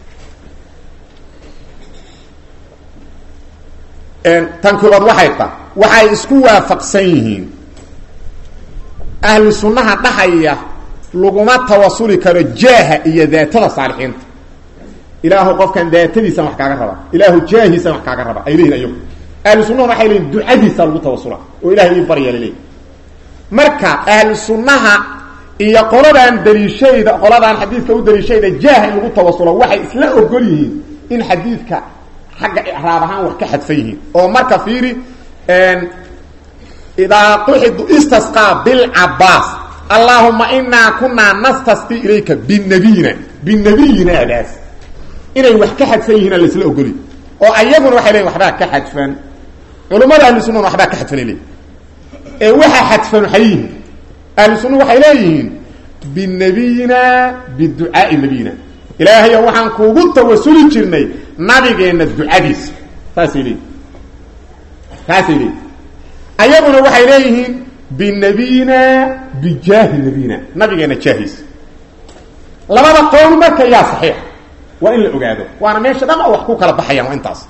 tan koobaad waxay ta waxay isku waafaqsan yihiin ahlu sunnaha dhahaya laguma tawasuli karo jaaha iyo daatada saalixiinta ilaahu qofkan daatadiisan wax kaaga raba ilaahu jaahiisan wax kaaga raba ay leeyihin ayagu ahlu sunnahuna waxay leeyihin ducadiisa lagu tawasula oo ilahay ii barya laleeyihi marka ahlu sunnaha iyo qoladan daliishayda qoladan xadiidka u daliishayda jaaha in lagu tawasulo waxay isla ogol yihiin in xadiidka xagga icraab ahaan wax ka xadfan yihiin oo marka fiiri idaa quxidu istasqaa bilcabaas allaahuma inaa kunaa nastasqi ilayka binabiyina binabiyinaadaas inay wax ka xadfan yihiin laisla ogoli oo ayaguna waxay leeyiin waxbaa ka xadfan culummada ahlu sunnana waxbaa ka xadfanay leeyihin ee waxaa xadfan waxay yihiin ahlu sunna waxay leeyihiin binabiyina biducaai nabiyina ilaahayo waxaan kuugu tawasuli jirnay nabigeenna ducadiisa saasay leeyihin saasay leeyihin ayaguna waxay leeyihiin binabiyina bijaahi nabiyina nabigeenna jaahiisa labada qowl marka yaa saxiix waa in la ogaado waana meesha dhan oo wax ku kala baxayaan waa intaas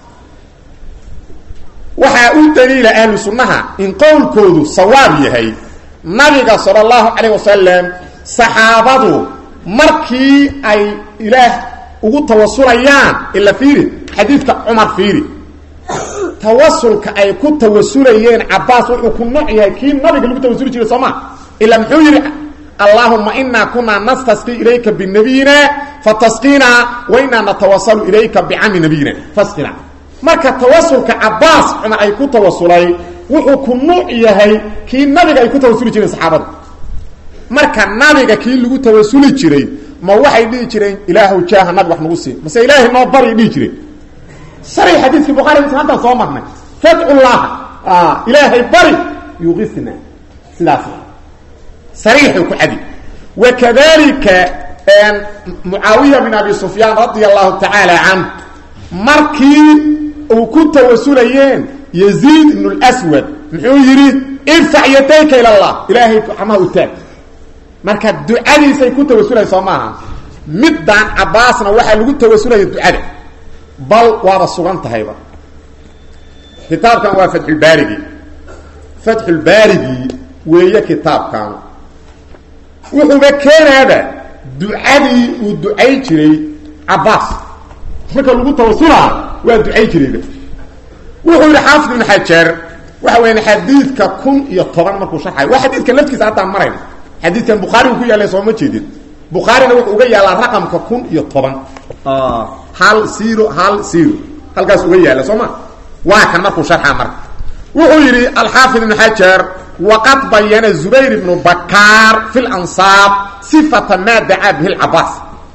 waxaa u daliila ahlu sunnaha in qowlkoodu sawaab yahay nabiga sala allahu calayh wasalam saxaabadu markii ay ilaah ugu tawasulayaan ila fiiri xadiidka cumar fiiri tawasulka ay ku tawasulayeen cabaas wuxuu ku nooc yahay kii nabiga lagu tawasuli jiray soo ma ila muxuu yidhi allahuma inaa kunaa nastasqi ilayka binabiyina fatasqina wa inaa natawasalu ilayka bicami nabiyina fasqina marka tawasulka cabaas cumar ay ku tawasulay wuxuu ku nuuc yahay kii nabiga ay ku tawasuli jireen saxaabadu marka nabiga kii lagu tawasuli jiray ma waxay dhihi jireen ilaahu jaaha nabig wax nagu sii mase ilaahay noo bari dhihi jireen sharci xadiiskii bukhari muslim halkaan soo marnay fadcullaha ilaahay bari yuqisna sidaas sariixuu ku cadi wakadalika mucaawiya bin abi sufyaan radia allahu tacaala canh markii uu ku tawasulayeen yaziid ibn lswad muxuu yidhi irfac yadayka ila allah ilaahay gacmaha u taag marka ducadiisay ku tawasulaya soo maaha middaan cabaasna waxaa lagu tawasulaya ducada bal waaba sugan tahayba kitaabkan waa fatxulbaarigi fatxulbaarigii weeye kitaabkan wuxuuba keenaaba ducadii uu ducay jiray cabaas marka lagu tawasulaa waa ducay jirayba wuxuu yihi xaafid ibn xajar waxa weya xadiidka kun iyo toban markuu sharxay waa xadiidkan laftiisa haddaan marayna xadiidkan bukhaarigu ku yaalla sooma jeedin bukhaarina wuxuu uga yaallaa raqamka kun iyo toban hal zero hal zero halkaas uga yaalla soo ma waa kan markuu sharxaa marka wuxuu yidhi alxaafid ibn xajar waqad bayana zubayr ibnu bakaar fi lansaab sifata maa dacaa bihi lcabaas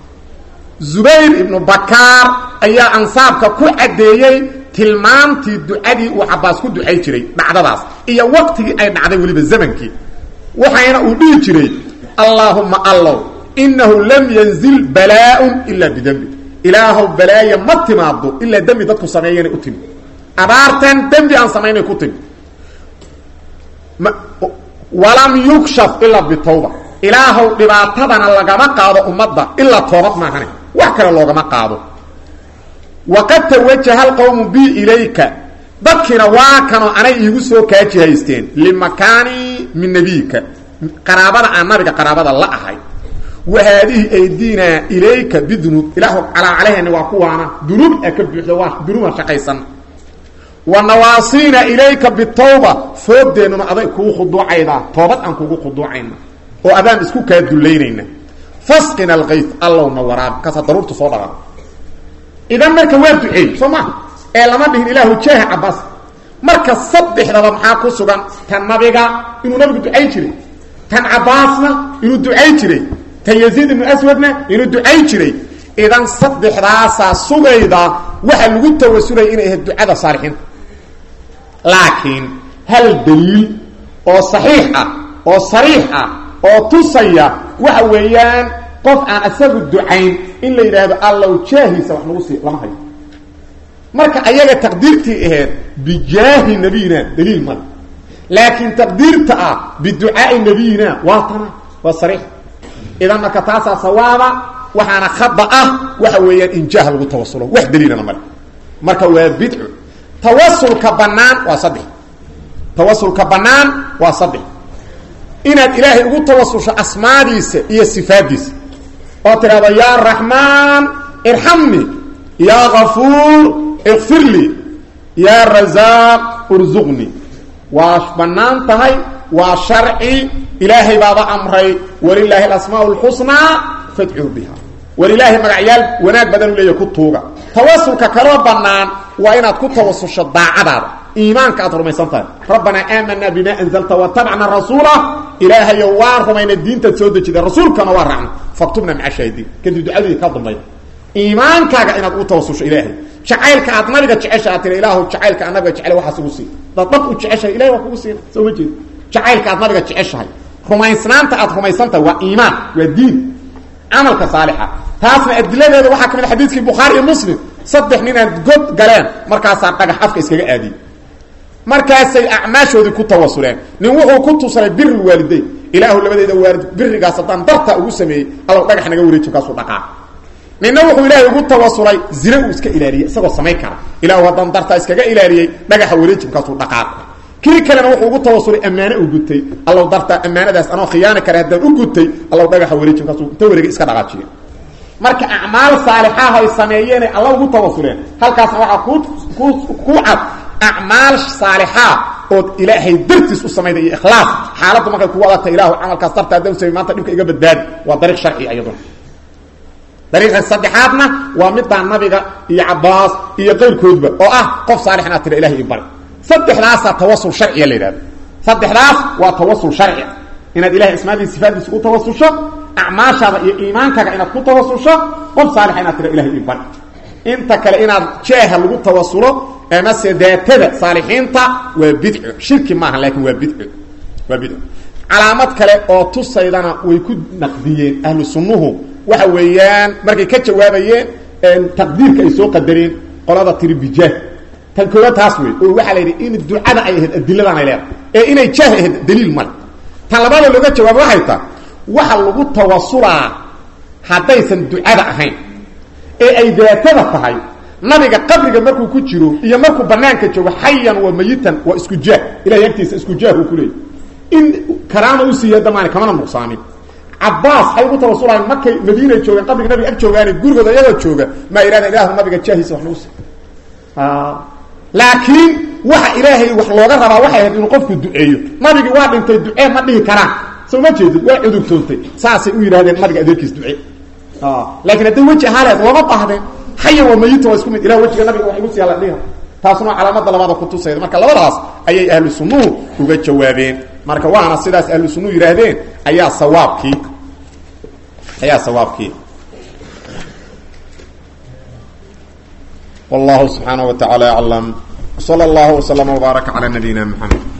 zubayr ibnu bakaar ayaa ansaabka ku caddeeyey tilmaamtii ducadii uu cabaas ku ducay jiray dhacdadaas iyo waqtigii ay dhacday weliba zamankii waxayna uu dhihi jiray allaahuma allow inahu lam yanzil balaaun ilaa bidembi ilaahow balaaya ma timaado ilaa dembi dadku sameeyana u timi abaartan dembi aan samaynay ku timi walam yukshaf ilaa bitawba ilaahow dhibaatadana lagama qaado ummadda ilaa toobad maahane wax kale loogama qaado waqad tawajaha alqawmu bi ilayka dadkiina waa kanoo anay iigu soo kaaji haysteen limakaani min nebiyika qaraabada aan nabiga qaraabada la ahay wa haadihi aydinaa ilayka bidunuub ilaahu calaa caleheni waa kuwaana dunuub a ka buuxda waa dunuuban shaqaysan wa nawaasiina ilayka bitawba foodeennuna aday kugu khuduucaydaa toobad aan kugu khuduucayna oo adaan isku kaa dullaynayna fasqina alkayd allowna waraab kaasa daruurtu soo dhalan idan marka waa duceey soo maa ee lama dhihin ilaahu jaaha cabaas marka saddexdaba maxaa ku sugan tan nabiga inuu nabigu ducay jiray tan cabaasna inuu ducay jiray tan yaziid ibnu aswadna inuu ducay jiray idan saddexdaasaa sugayda waxa lagu tawasulaya inay ahayd ducada saalixiinta laakiin hal daliil oo saxiix ah oo sariix ah oo tusaya waxa weeyaan qof aan isagu ducayn in la yidhaahdo allow jaahiisa wax nagu sii lama hayo marka ayaga taqdiirtii ahayd bijaahi nabiyina daliil male laakiin taqdiirta ah biducaai nabiyina waa tana waa sariix idan marka taasaa sawaaba waxaana khada ah waxa weeyaan in jaah lagu tawasulo wax daliilana male marka waa bidcu tawasulka bannaan waa saddex tawasulka bannaan waa saddex inaad ilaahay ugu tawasusho asmaadiisa iyo sifaadiisa oo tidhahdo yaa raxmaan irxamni yaa kafuur ikfir lii yaa rasaaq ursuqnii waa bannaan tahay waa sharci ilaahay baaba amray walilaahi alasmaa lxusnaa fadcuu biha walilaahi magacyaal wanaag badan u leeya ku tuuga tawasulka kaloo bannaan waa inaad ku tawasusho daacadaada iimaanka aad rumaysan tahay rabbanaa aamanaa bima anzalta watabacna rasuula ilaahayo waan rumayna diintaad soo dejida rasuulkana waa raacna faktubna maca shaahidiin kadib ducadii ka dambayda iimaankaaga inaad ugu tawasusho ilaahay jacaylka aad nabiga jecesha aad tiri ilaahu jacaylka aad nabiga jecel waxaas ugu sii dad dab u jeceshahay ilahay waa kugu siina soo ma jeed jacaylka aad nabiga jeceshahay rumaysnaanta aad rumaysantahay waa iimaan waa diin camalka saalixa taasna adiladeeda waxaa ka mid xadiiskii bukhaari iyo muslim saddex ninaan god galeen markaasaa dhagax afka iskaga aadiyey markaasay acmaashoodii ku tawasuleen nin wuxuu ku tusalay biri waalidayn ilaahu labadeeda waalid birigaas haddaan darta ugu sameeyey allow dhagax naga wareeji kaasuu dhaqaa ninna wuxuu ilaahay ugu tawasulay zina uu iska ilaaliyey isagoo samayn kara ilaahu haddaan dartaa iskaga ilaaliyey dhagaxa wareejibkaasuu dhaqaaq kii kalena wuxuu ugu tawasulay ammaane u gutay allow dartaa ammaanadaas anoo khiyaani kara haddaan u gutay allow dhagaxa wareejibkaasuu inta wareegay iska dhaqaajiye marka acmaal saalixaah ay sameeyeenay alla ugu tawasuleen halkaasna waxaa ku ku ku cad acmaal saalixaa ood ilaahay dartiis u samayda iyo ikhlaas xaaladda markay kugu adagta ilaahu camalkaas darta haddaan samey maanta dhibka iga badbaadi waa dariiq sharci iyaduna dariiqa saddexaadna waa middaa nabiga iyo cabaas iyo qayrkoodba oo ah qof saalix inaad tira ilahay i bari saddexdaasaa tawasul sharciya la yidhahda saddexdaas waa tawasul sharci inaad ilahay asmaadiisa sifaadiisa ku tawasusho acmaashaada iyo iimaankaaga inaad ku tawasusho qof saalixa inaad tira ilahay i bari inta kale inaad jeeha lagu tawasulo amase daatada saalixiinta waa bidco shirki maaha laakin waa bidco waa bidco calaamad kale oo tusaydana way ku naqdiyeen ahlu sunnuhu waxa weeyaan markay ka jawaabayeen taqdiirka ay soo qadareen qolada tiri bijaah tan koowaad taas wey oo waxaa la yidhi in ducada ay ahayd adiladan ay leedahay ee inay jaah ahayd daliil male tan labaada looga jawaabo waxay tahay waxa lagu tawasulaa haddaysan ducada ahayn ee ay daatada tahay nabiga qabriga markuu ku jiro iyo markuu banaanka joogo xayan wa mayitan waa isku jaah ilahay agtiisa isku jaah uu kuleeyay in karaama u siiya damaani kamana nuqsaamin cabaas ay ugu tawasulayan markay madiinay joogeen qabriga nabiga ag joogaan gurigooda iyagoo jooga maa yidhahda ilahu nabiga jaahiisa wax nagu si laakiin waxa ilaahay wax looga rabaa waxay ahayd inuu qofku duceeyo nabigii waa dhintay ducee ma dhihi karaan soo ma jeedid waa cudurtoontay saasay u yidhahdeen nabiga adeerkiis ducee laakiin hadday weji ahaaleed looma baahdeen xayan waa mayita waa isku mid ilah wejiga nabiga wax igu siya la dhiha taasuna calaamada labaada kutusayda marka labadaas ayay ahlu sunnuhu uga jawaabeen marka waana sidaas ahlu sunnuhu yidhaahdeen ayaa sawaabkii ayaa sawaabkii wallahu subxaanaه wa taعala aclam slى اllah وslm وbaarك عlى nabiyina mxamed